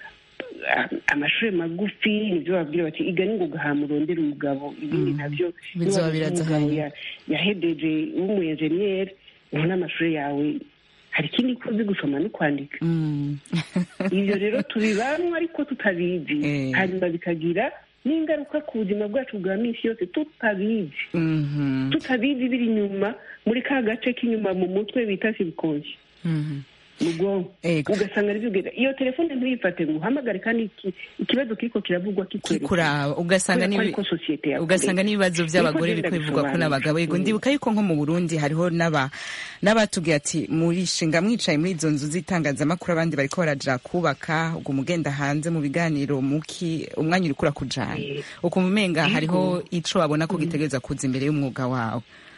a- amashuri magufi nibyo babwira bati iga ni ngo ugahama urondera umugabo ibindi Mm. nabyo Bizoba niba birazahaye. umugabo ya- yahedeje w'umuyenjeniyeri ubona amashuri yawe hari ikindi ko uzi gusoma no kwandika Mm. ibyo rero tubibamwo ariko tutabizi Eh. hanyuma bikagira n'ingaruka ku buzima bwacu bwa minsi yose tutabizi Mhm. tutabizi biri inyuma muri ka gace k'inyuma mu mutwe bita sibikoshi Mhm. mu bwonko Ego. ugasanga aribyo ugenda iyo telefone ntuyifate ngo uhamagare kandi iki- ikibazo kiriko kiravugwa kikwerekana kikuraba ugasanga Kubera ko n'ibi- ariko sosiyete yakureze. ugasanga n'ibibazo by'abagore Niko biri genda kwivugwa ko bisobanura. n'abagabo yego Mm. ndibuka yuko nko mu burundi hariho n'aba n'abatubwiye ati murishinga mwicaye muri izo nzu z'itangazamakuru abandi bariko baraja kubaka ubwo mugenda hanze mu biganiro muki umwanya uriko urakujana Eh. ukumva umenga Yego. hariho ico babona ko gitegereza kuza imbere y'umwuga wawe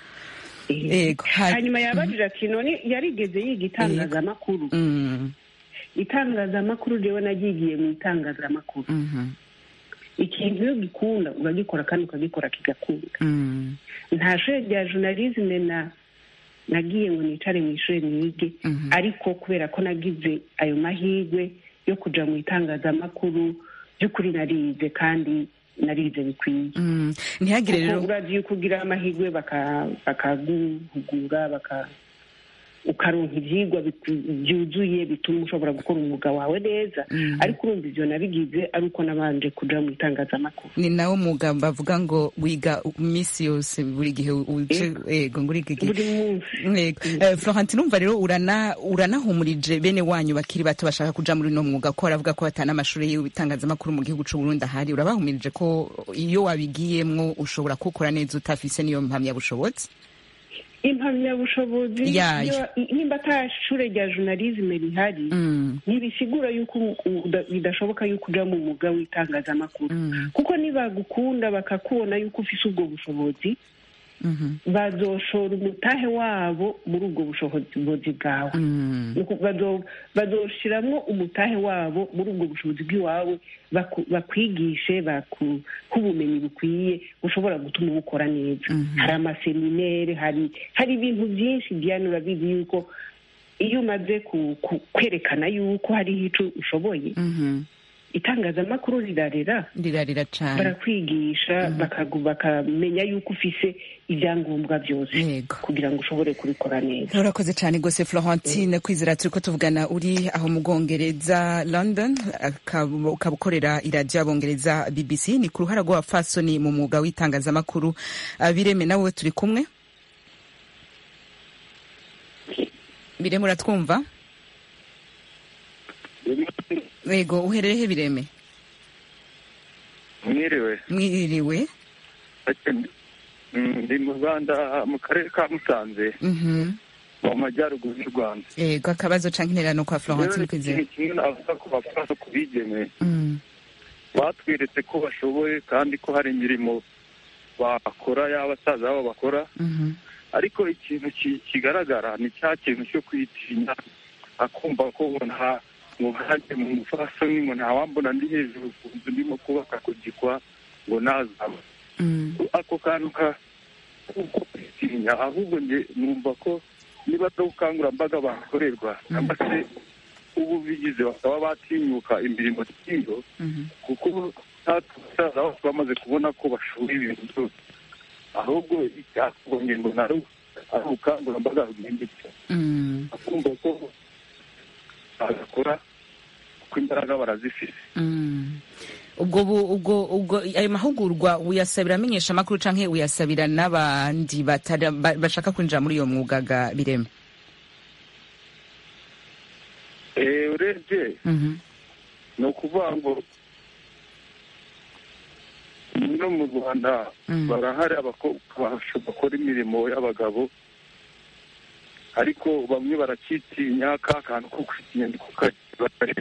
Ego. Ha- hanyuma yabajije ati none yarigeze yiga itangazamakuru Mm. itangazamakuru rero nagigiye mu itangazamakuru Mhm. ikintu iyo gikunda uragikora kandi ukagikora kigakunda Mm. nta shuri rya journalisme na nagiye ngo nicare mu ishuri nige Mhm. ariko kubera ko nagize ayo mahirwe yo kuja mu itangazamakuru by'ukuri narize kandi narize bikwiye Mm. ntihagire rero kuko urazi yuko ugira amahirwe baka- bakaguhugura baka ukaronka ivyigwa biku- byuzuye bituma ushobora gukora umwuga wawe neza Mhm. ariko urumva ivyo nabigize ari uko nabanje kuja mu itangazamakuru ni nawo mwuga bavuga ngo wiga iminsi yose buri gihe uje ego ngo uriga igihe buri munsi Yego. Eh, Florentine umva rero urana uranahumurije bene wanyu bakiri bato bashaka kuja muri uno mwuga ko baravuga ko batana amashuri y'itangazamakuru mu gihugu c'u Burundi ahari urabahumirije ko iyo wabigiyemwo ushobora kukora neza utafise niyo mpamyabushobozi impamyabushobozi Yayo. iyo- nimba ata shure rya journalisme rihari Mm, ntibisigura yuko u- uda- bidashoboka yuko uja mu mwuga w'itangazamakuru mm, kuko nibagukunda bakakubona yuko ufise ubwo bushobozi mhm, bazoshora umutahe wabo muri ubwo bushobozi bwawe mm, Nuko bazo- bazoshiramwo umutahe wabo muri ubwo bushobozi bw'iwawe baku- bakwigishe bakuhe ubumenyi bukwiye bushobora gutuma ubukora neza Mhm. hari amaseminere hari hari ibintu byinshi diane urabizi yuko iyo umaze ku- ku- kwerekana yuko hariho ico ushoboye mhm. itangazamakuru rirarera rirarira cane barakwigisha bakagu- bakamenya yuko ufise ibyangombwa byose Yego. kugira ngo ushobore kubikora neza urakoze cyane rwose florentine kwizera turi ko tuvugana uri aho mu bwongereza london akaba ukaba ukorera iradiyo y'abongereza bbc ni ku ruhara rw'abapfasoni mu mwuga w'itangazamakuru Ah, bireme nawe turi kumwe bireme uratwumva yego uherereye he bireme mwiriwe mwiriwe Mm, ndi mu rwanda mu karere ka musanze Mhm. mu majyaruguru y'u rwanda yego akabazo canke intererano kwa florentine Rero kwizera ikintu kimwe navuga ko bapfana ku bigeme Mm, batweretse ko bashoboye kandi ko hari imirimo bakora y'abasaza babo bakora mhm, ariko ikintu ki- kigaragara ni cya kintu cyo kwitinya akumva ko ngo nta ngo nkanjye mu mufasoni ngo ntawambona ndi hejuru ku nzu ndimo kubaka ku gikwa ngo nazaba mm, ako kantu ka kuko kwitinya ahubwo nge numva ko niba ari ubukangurambaga bakorerwa cyangwa se ubu bigize bakaba batinyuka imirimo nk'iyo kuko natwe basaza bose bamaze kubona ko bashoboye ibintu byose ahubwo icyakorwa ngo nari ari ubukangurambaga bwimbitse Mm. akumva ko bagakora kuko imbaraga barazifite Mm. ubwo bu- ubwo ubwo ayo mahugurwa uyasabira amenyesha amakuru canke uyasabira n'abandi batari- ba- bashaka kwinjira muri iyo mwuga ga bireme Eh, urebye Mhm. ni ukuvuga ngo no mu rwanda Mm. barahari abakobwa basho- bakora imirimo y'abagabo ariko bamwe barakitinya ka kantu ko kwitinya niko kagira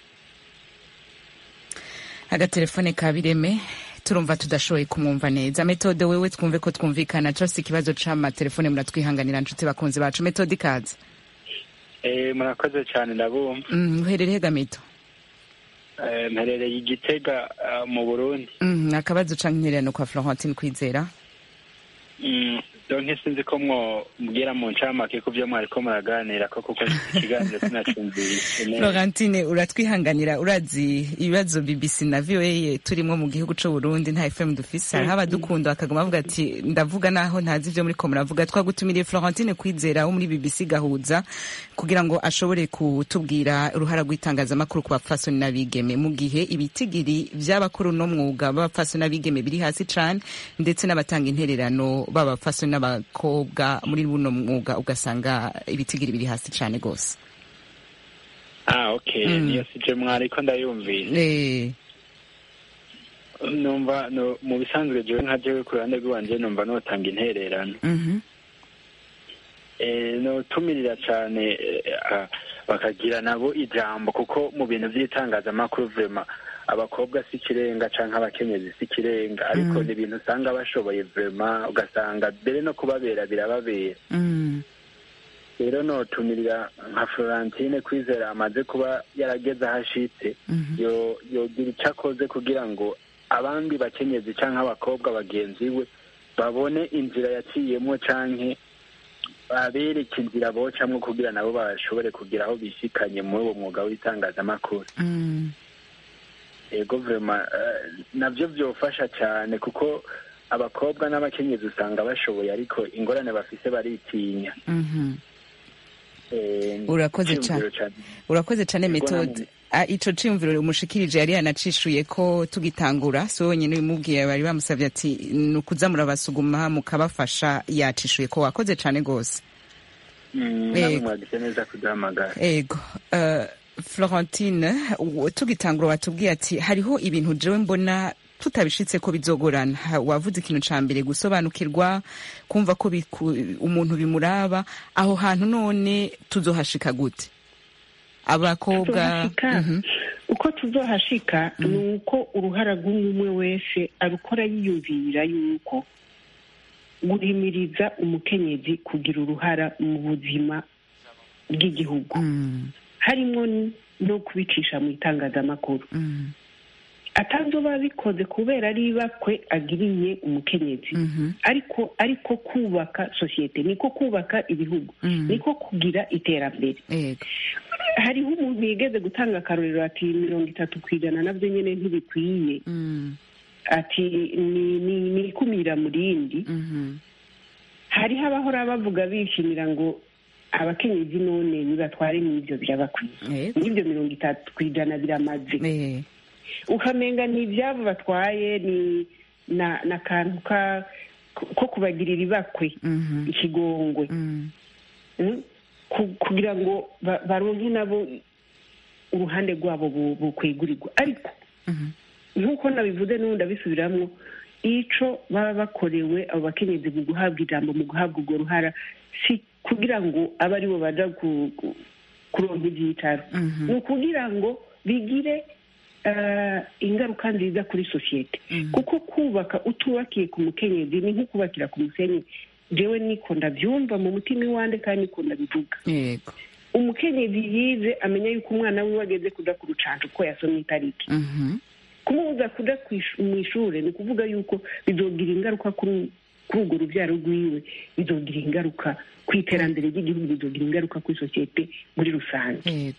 agatelefone ka bireme turumva tudashoboye kumwumva neza metode wewe twumve ko twumvikana cose ikibazo c'amatelefone muratwihanganira nshuti bakunzi bacu metode ikaze Eh, murakoze cyane ndabumva Mm, uherereye gamito Eh, mperereye igitega ah, mu burundi Mm, akabazo canke intererano kwa florentine kwizera Mm, donke sinzi ko mwobwira mu ncamake ku byo mwariko muraganira ko kuko ikiganiro sinacumvise neza florentine uratwihanganira urazi ibibazo bbc na voa turimo mu gihugu c'u burundi nta fm dufise hariho abadukunda bakaguma bavuga ati ndavuga naho ntazi ivyo muriko muravuga twagutumiriye florentine kwizera wo muri bbc gahuza kugira ngo ashobore kutubwira uruhara rw'itangazamakuru ku bapfasoni n'abigeme mu gihe ibitigiri vy'abakora uno mwuga b'abapfasoni n'abigeme biri hasi cane ndetse n'abatanga intererano b'abapfasoni n'abakobwa muri buno mwuga ugasanga ibitigiri biri hasi cane gose ah okay Mm. niyo sije mwariko ndayumvise Eh, numva no, mu bisanzwe jewe nka jewe ku ruhande rw'iwanje numva notanga intererano mhm, eh, notumirira cane eh, ah, bakagira nabo ijambo kuko mu bintu vy'itangazamakuru vrema abakobwa si ikirenga canke abakenyezi si ikirenga ariko Mm. ni ibintu usanga bashoboye vrema ugasanga mbere no kubabera birababera mm, rero notumirira nka florentine kwizera amaze kuba yarageze aho ashitse mhm, yo yogira icyo akoze kugira ngo abandi bakenyezi canke abakobwa bagenzi we babone inzira yaciyemo canke babereke inzira bocamwo kugira nabo bashobore kugira aho bishikanye muri uwo mwuga w'itangazamakuru mm, ego vrema eh, navyo vyofasha cane kuko abakobwa n'abakenyezi usanga bashoboye ariko ingorane bafise baritinya mhm. Eh, Urakoze iciyumviro cane. cane. urakoze cane Ego metode namwe. Ah, ico ciyumviro umushikirije yari yanacishuye ko tugitangura so wenyene bimubwiye bari bamusavye ati ni ukuza murabasuguma mukabafasha yacishuye ko wakoze cane gose Mm, namwe Ego. mwagize neza kuduhamagara ego uh, florentine u- tugitangura watubwiye ati hariho ibintu jewe mbona tutabishitse ko bizogorana Ha- wavuze ikintu ca mbere gusobanukirwa kumva ko biku- umuntu bimuraba aho hantu none tuzohashika gute abakobwa tuzohashika Mhm. uko tuzohashika ni uko uruhara rw'umwe wese arukora yiyumvira yuko guhimiriza umukenyezi kugira uruhara mu buzima bw'igihugu Mm, harimo no kubicisha mu itangazamakuru mm, atazoba bikoze kubera ari ibakwe agiriye umukenyezi mhm, ariko ariko kubaka sosiyete niko kubaka ibihugu mm. niko kugira iterambere ego hariho umuntu yigeze gutanga akarorero ati mirongo itatu ku ijana nabyo nyine ntibikwiye Mm, ati ni ni ni ikumira mu rindi mhm, hariho abahora bavuga bishimira ngo abakenyezi none nibatware n'ibyo birabakwiye ego n'ibyo mirongo itatu ku ijana biramaze Eh, ukamenga ni ibyabo batwaye ni na n'akantu ka ko kubagirira ibakwe mhm, ikigongwe mm, Mm? Ku- kugira ngo ba- baronke nabo uruhande rwabo bu- bukwegurirwa ariko mhm, nk'uko nabivuze n'ubundi abisubiramwo ico baba bakorewe abo bakenyezi mu guhabwa ijambo mu guhabwa urwo ruhara si kugira ngo abe ari bo baja ku- ku- kuronka ivyicaro mhm, ni ukugira ngo bigire eh, ingaruka nziza kuri sosiyete mhm. kuko kubaka utubakiye ku mukenyezi ni nko kubakira ku musenyi jewe niko ndavyumva mu mutima iwande kandi niko ndabivuga yego umukenyezi yize amenya yuko umwana wiwe ageze kuja ku rucanco ko yasomye itariki Mhm, kumubuza kuja kw'ish- mw'ishure ni ukuvuga yuko bizogira ingaruka kuri kuri urwo rubyaro rwiwe bizogira ingaruka ku iterambere ry'igihugu bizogira ingaruka kuri sosiyete muri rusange yego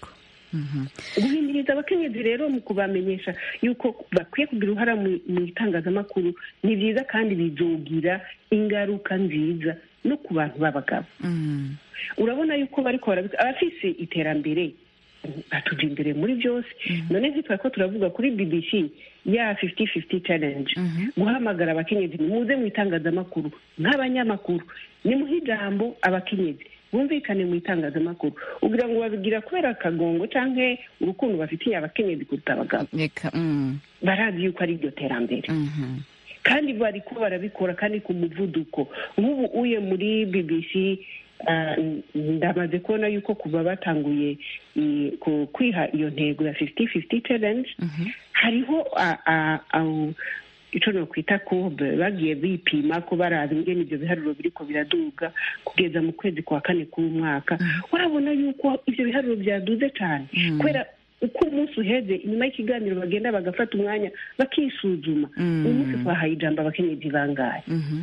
guhimiriza abakenyezi rero mu kubamenyesha yuko bakwiye kugira uruhara mu mu itangazamakuru ni byiza kandi bizogira ingaruka nziza no ku bantu b'abagabo urabona yuko bariko barabika abafise iterambere batuja imbere muri byose none ntitwari ko turavuga kuri bbc ya 50-50 challenge guhamagara abakenyezi nimuze mu itangazamakuru nk'abanyamakuru nimuhe ijambo abakenyezi bumvikane mu itangazamakuru ugira ngo babigira kubera akagongo canke urukundo bafitiye abakenyezi kuruta abagabo reka mm, barazi yuko ari iryo terambere mhm. kandi bariko barabikora kandi ku muvuduko nk'ubu uye muri bbc ah, ndamaze kubona yuko kuva batanguye i- ku- kwiha iyo ntego ya 50-50 challenge hariho ah, ah, ah, ico nokwita courbe bagiye bipima ko baraba ingene ivyo biharuro biriko biraduga kugeza mu kwezi kwa kane k'umwaka urabona yuko ivyo biharuro vyaduze cane kubera uko umunsi uheze inyuma y'ikiganiro bagenda bagafata umwanya bakisuzuma uyu munsi twahaye ijambo abakenyezi bangahe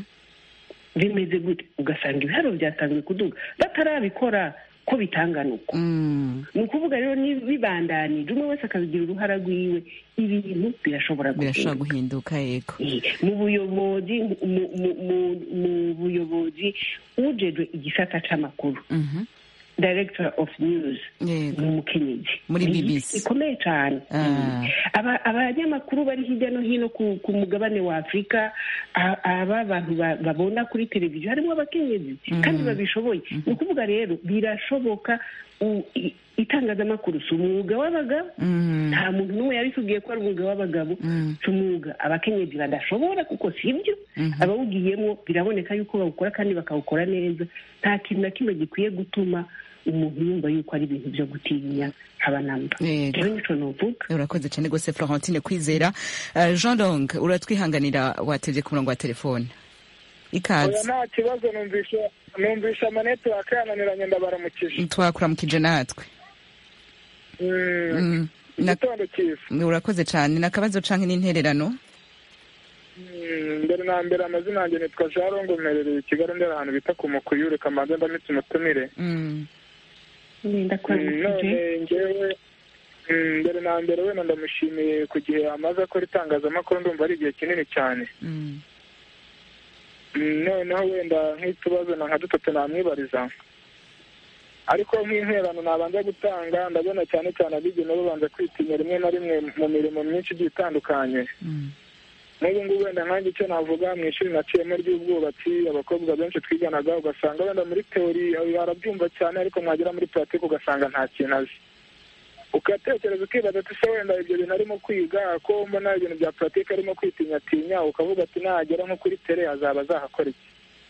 bimeze gute ugasanga ibiharuro byatangiye kuduga batarabikora ko bitangana uko ni ukuvuga rero ni bibandanije umwe wese akabigira uruhara rwiwe ibintu birashobora birashobora guhinduka guhinduka yego mu buyobozi mu- mu- mu- mu buyobozi ujejwe igisata c'amakuru Mhm. director of news yego ni umukenyezi Muri Ni BBC. ikomeye cyane Ah. Aba- abanyamakuru bari hirya no hino ku, ku mugabane wa afurika a- aba bantu ba- babona kuri televiziyo harimo abakenyezi kandi babishoboye ni ukuvuga rero birashoboka u- i- itangazamakuru si umwuga w'abagabo Mm. nta muntu n'umwe yabitubwiye ko ari umwuga w'abagabo si umwuga abakenyezi badashobora kuko si byo abawugiyemo biraboneka yuko bawukora kandi bakawukora neza nta kintu na kimwe gikwiye gutuma umuntu yumva yuko ari ibintu byo gutinya haba namba Yego. rero nico novuga urakoze cyane rwose florentine kwizera Eh, jean dong uratwihanganira watebye ku murongo wa telefone oya ikaze nta kibazo numvisha numvisha amanete wakananiranye ndabaramukije twakuramukije natwe Mm, Mm. Na- igitondo cyiza urakoze cyane ni akabazo canke n'intererano Mm, mbere na mbere amazina yanjye nitwa jarongo mperereye i kigali ndera ahantu bita ku mukuyure kamanze ndamitse umutumire Mm. nenda Mm, kwamukije none ngewe mm, mbere na mbere wenda ndamushimiye ku gihe amaze akora itangazamakuru ndumva ari igihe kinini cyane Mm. Mm, noneho wenda nk'utubazo na nka dutatu namwibariza ariko nk'interano nabanza gutanga ndabona cyane cyane abigeme babanza kwitinya rimwe na rimwe mu mirimo myinshi igiye itandukanye Mm. n'ubu ngubu wenda nkanjye icyo navuga mu ishuri naciyemo ry'ubwubatsi abakobwa benshi twiganaga ugasanga wenda muri teori arabyumva cyane ariko mwagera muri puratike ugasanga nta kintu azi ugatekereza ukibaza ati se wenda ibyo bintu arimo kwiga ko mbona ibintu bya puratike arimo kwitinyatinya ukavuga ati nagera nko kuri tere azaba azahakora iki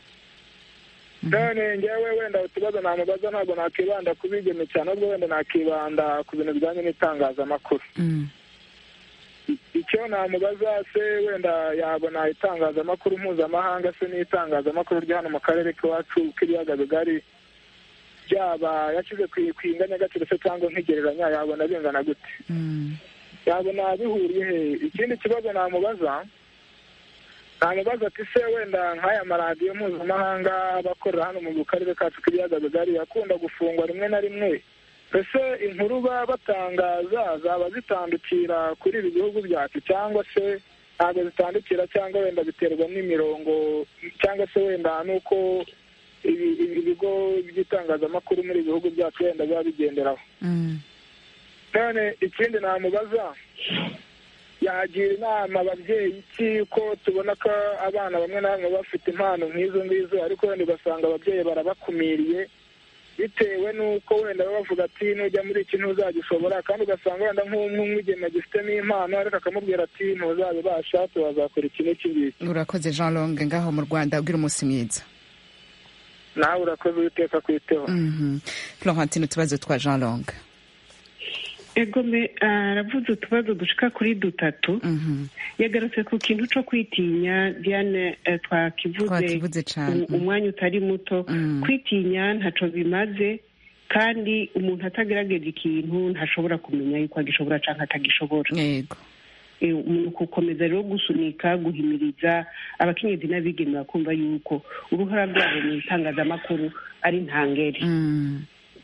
none ngewe wenda utubazo namubaza ntabwo nakibanda ku bigeme cyane ahubwo wenda nakibanda ku bintu bijyanye n'itangazamakuru Mm. icyo namubaza se wenda yabona itangazamakuru mpuzamahanga se n'itangazamakuru rya hano mu karere k'iwacu k'ibiyaga bigari byaba yashyize ku ku inganyagaciro se cyangwa nk'igereranya yabona bingana gute Mm. yabona bihuriye he ikindi kibazo namubaza namubaza ati se wenda nk'aya maradiyo mpuzamahanga aba akorera hano mu karere kacu k'ibiyaga bigari akunda gufungwa rimwe na rimwe ese inkuru baba batangaza zaba zitandukira kuri ibi bihugu byacu cyangwa se ntabwo zitandukira cyangwa wenda biterwa n'imirongo cyangwa se wenda n'uko ibi- ibi- ibigo by'itangazamakuru muri ibi bihugu byacu wenda biba bigenderaho Mm. none ikindi namubaza yagira inama ababyeyi iki ko tubona ko abana bamwe na bamwe bafite impano nk'izo ngizo ariko wenda ugasanga ababyeyi barabakumiriye bitewe n'uko wenda baba bavuga ati nujya muri iki ntuzagishobora kandi ugasanga wenda nk'umwigeme agifitemo impano ariko akamubwira ati ntuzabibasha tuwazakora iki n'iki ngiki urakoze jean long ngaho mu rwanda ugira umunsi mwiza nawe urakoze uwiteka kwiteho Mhm. florentine utubazo twa jean long egome aravuze utubazo dushika kuri dutatu Mhm. yagarutse ku kintu co kwitinya diane eh, twakivuze Twakivuze cane. um- umwanya utari muto Mm. kwitinya ntaco bimaze kandi umuntu atagerageje ikintu ntashobora kumenya yuko agishobora canke atagishobora yego Eh, umuntu gukomeza rero gusunika guhimiriza abakenyezi n'abigeme bakumva yuko uruhara rwabo mu itangazamakuru ari ntangere Mm.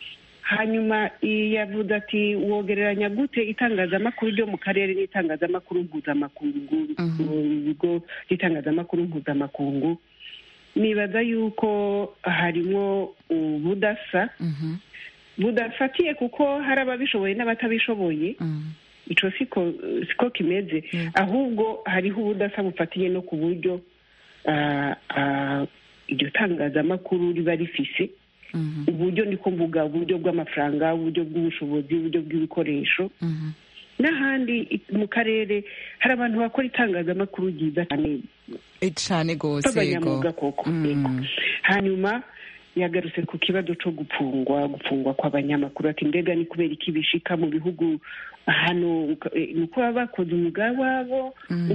hanyuma yavuze ati wogereranya gute itangazamakuru ryo mu karere n'itangazamakuru mpuzamakungu ibigo by'itangazamakuru mpuzamakungu nibaza yuko harimo ubudasa budafatiye kuko hari ababishoboye n'abatabishoboye icyo siko siko kimeze ahubwo hariho ubudasa bufatiye no ku buryo iryo tangazamakuru riba rifise uburyo niko mvuga uburyo bw'amafaranga uburyo bw'ubushobozi uburyo bw'ibikoresho n'ahandi mu karere hari abantu bakora itangazamakuru ryiza cyane cyane rwose b'abanyamwuga koko hanyuma yagarutse ku kibazo cyo gupfungwa gupfungwa kw'abanyamakuru ati mbega ni kubera iki bishika mu bihugu hano ni uko baba bakoze umwuga wabo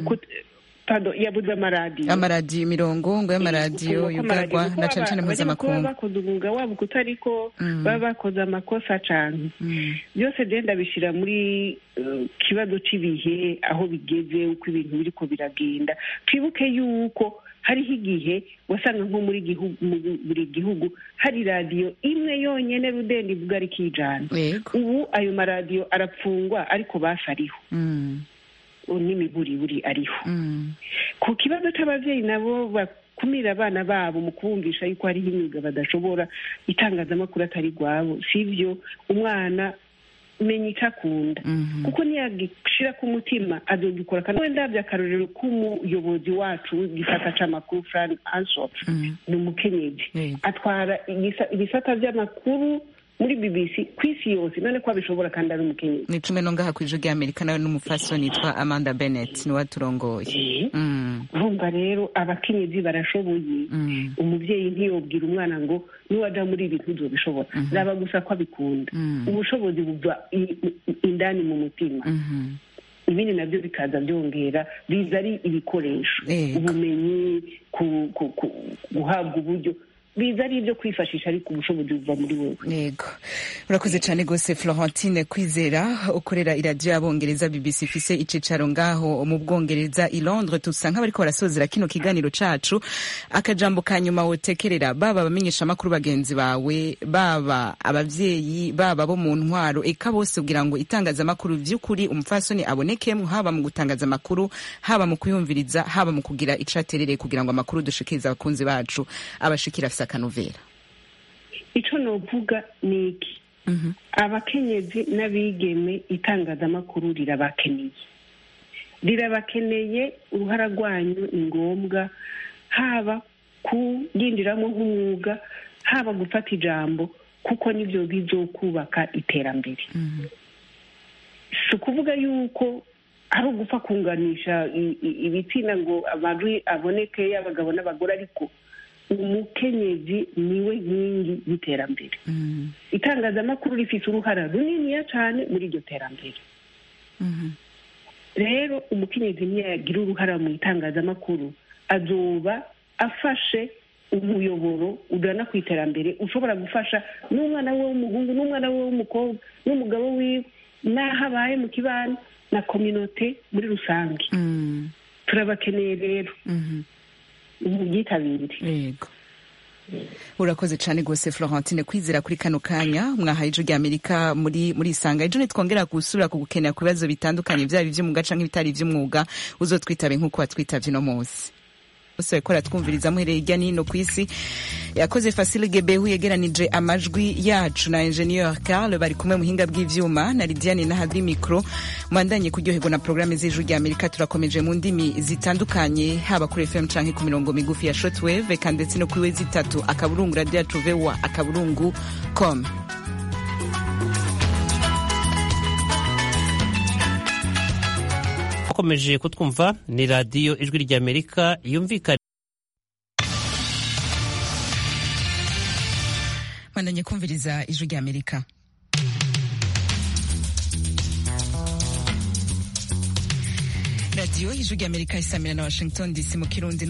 yabuze amaradiyo amaradiyo imirongo ngo y'amaradiyo yugarwa na cyane cyane mpuzamakungu bakoze umwuga wabo kuko ariko baba bakoze amakosa cyane byose genda bishyira muri kibazo cy'ibihe aho bigeze uko ibintu biri ko biragenda twibuke yuko hariho igihe wasanga nko muri buri gihugu hari radiyo imwe yonyine rudende ivuga ari kijana ubu ayo maradiyo arapfungwa ariko basi ariho n'imiburiburi ariho ku kibazo cy'ababyeyi nabo bakumira abana babo mu kubumvisha yuko hariho imyuga badashobora itangazamakuru atari rwabo si byo umwana menya icyo akunda kuko niyagishyira ku mutima azogikora kandi wenda by'akarorero k'umuyobozi wacu w'igisata cy'amakuru frank ansop ni umukenyezi atwara ibisata by'amakuru muri bbc ku isi yose none ko abishobora kandi ari umukenyezi ni cumi no ngaha ku ijwi ry'amerika nawe n'umufasoni yitwa amanda bennett niwe aturongoye urumva rero abakenyezi barashoboye umubyeyi ntiyobwira umwana ngo niwajya muri ibi ntuzobishobora zaba gusa ko abikunda ubushobozi buva indani mu mutima ibindi nabyo bikaza byongera biza ari ibikoresho ubumenyi guhabwa uburyo biza ari ibyo kwifashisha ariko ubushobozi buva muri wowe yego urakoze cyane rwose florentine kwizera ukorera iradiyo y'abongereza bbc ifise icicaro ngaho mu bwongereza i londres tusa nk'abariko barasozera kino kiganiro cacu akajambo ka nyuma wotekerera baba abamenyeshamakuru bagenzi bawe baba abavyeyi baba bo mu ntwaro eka bose kugira ngo itangazamakuru vy'ukuri umupfasoni abonekemwo haba mu gutangaza amakuru haba mu kuyumviriza haba mu kugira icaterere kugira ngo amakuru dushikirize abakunzi bacu abashikira afise akanovera icyo novuga ni iki abakenyezi n'abigeme itangazamakuru rirabakeneye rirabakeneye uruhara rwanyu ni ngombwa haba kuyinjiramo nk'umwuga haba gufata ijambo kuko nibyo bizokubaka iterambere si ukuvuga yuko ari ugupfa kunganisha ibitsina ngo amajwi aboneke y'abagabo n'abagore ariko umukenyezi niwe nkingi y'iterambere itangazamakuru rifite uruhara runiniya cyane muri iryo terambere rero umukenyezi niyagira uruhara mu itangazamakuru azoba afashe umuyoboro ugana ku iterambere ushobora gufasha n'umwana we w'umuhungu n'umwana we w'umukobwa n'umugabo wiwe n'aho abaye mu kibano na kominote muri rusange turabakeneye rero ubyitabire yego urakoze cyane rwose florentine kwizera kuri kano kanya mwahaye ijwi ry'amerika muri muri isanga ejo nitwongera gusubira kugukenera ku bibazo bitandukanye byaba iby'umwuga cyangwa ibitari iby'umwuga uzotwitabe nk'uko watwitabye uno munsi bose bariko baratwumviriza muhereye hirya no hino ku isi yakoze Fasile Gebehu yegeranije amajwi yacu na Engineer Carl bari kumwe muhinga bw'ivyuma na Lidiane na Hadri Micro mwandanye kuryoherwa na programme z'ijwi rya Amerika turakomeje mu ndimi zitandukanye haba kuri FM canke ku mirongo migufi ya shortwave eka ndetse no kuri wezi itatu akaburungu radio yacu vewa akaburungu com bakomeje kutwumva ni radiyo ijwi ry'amerika yumvikana bandanye kumviriza ijwi ry'amerika radiyo ijwi ry'amerika isamira na washington dc mu kirundi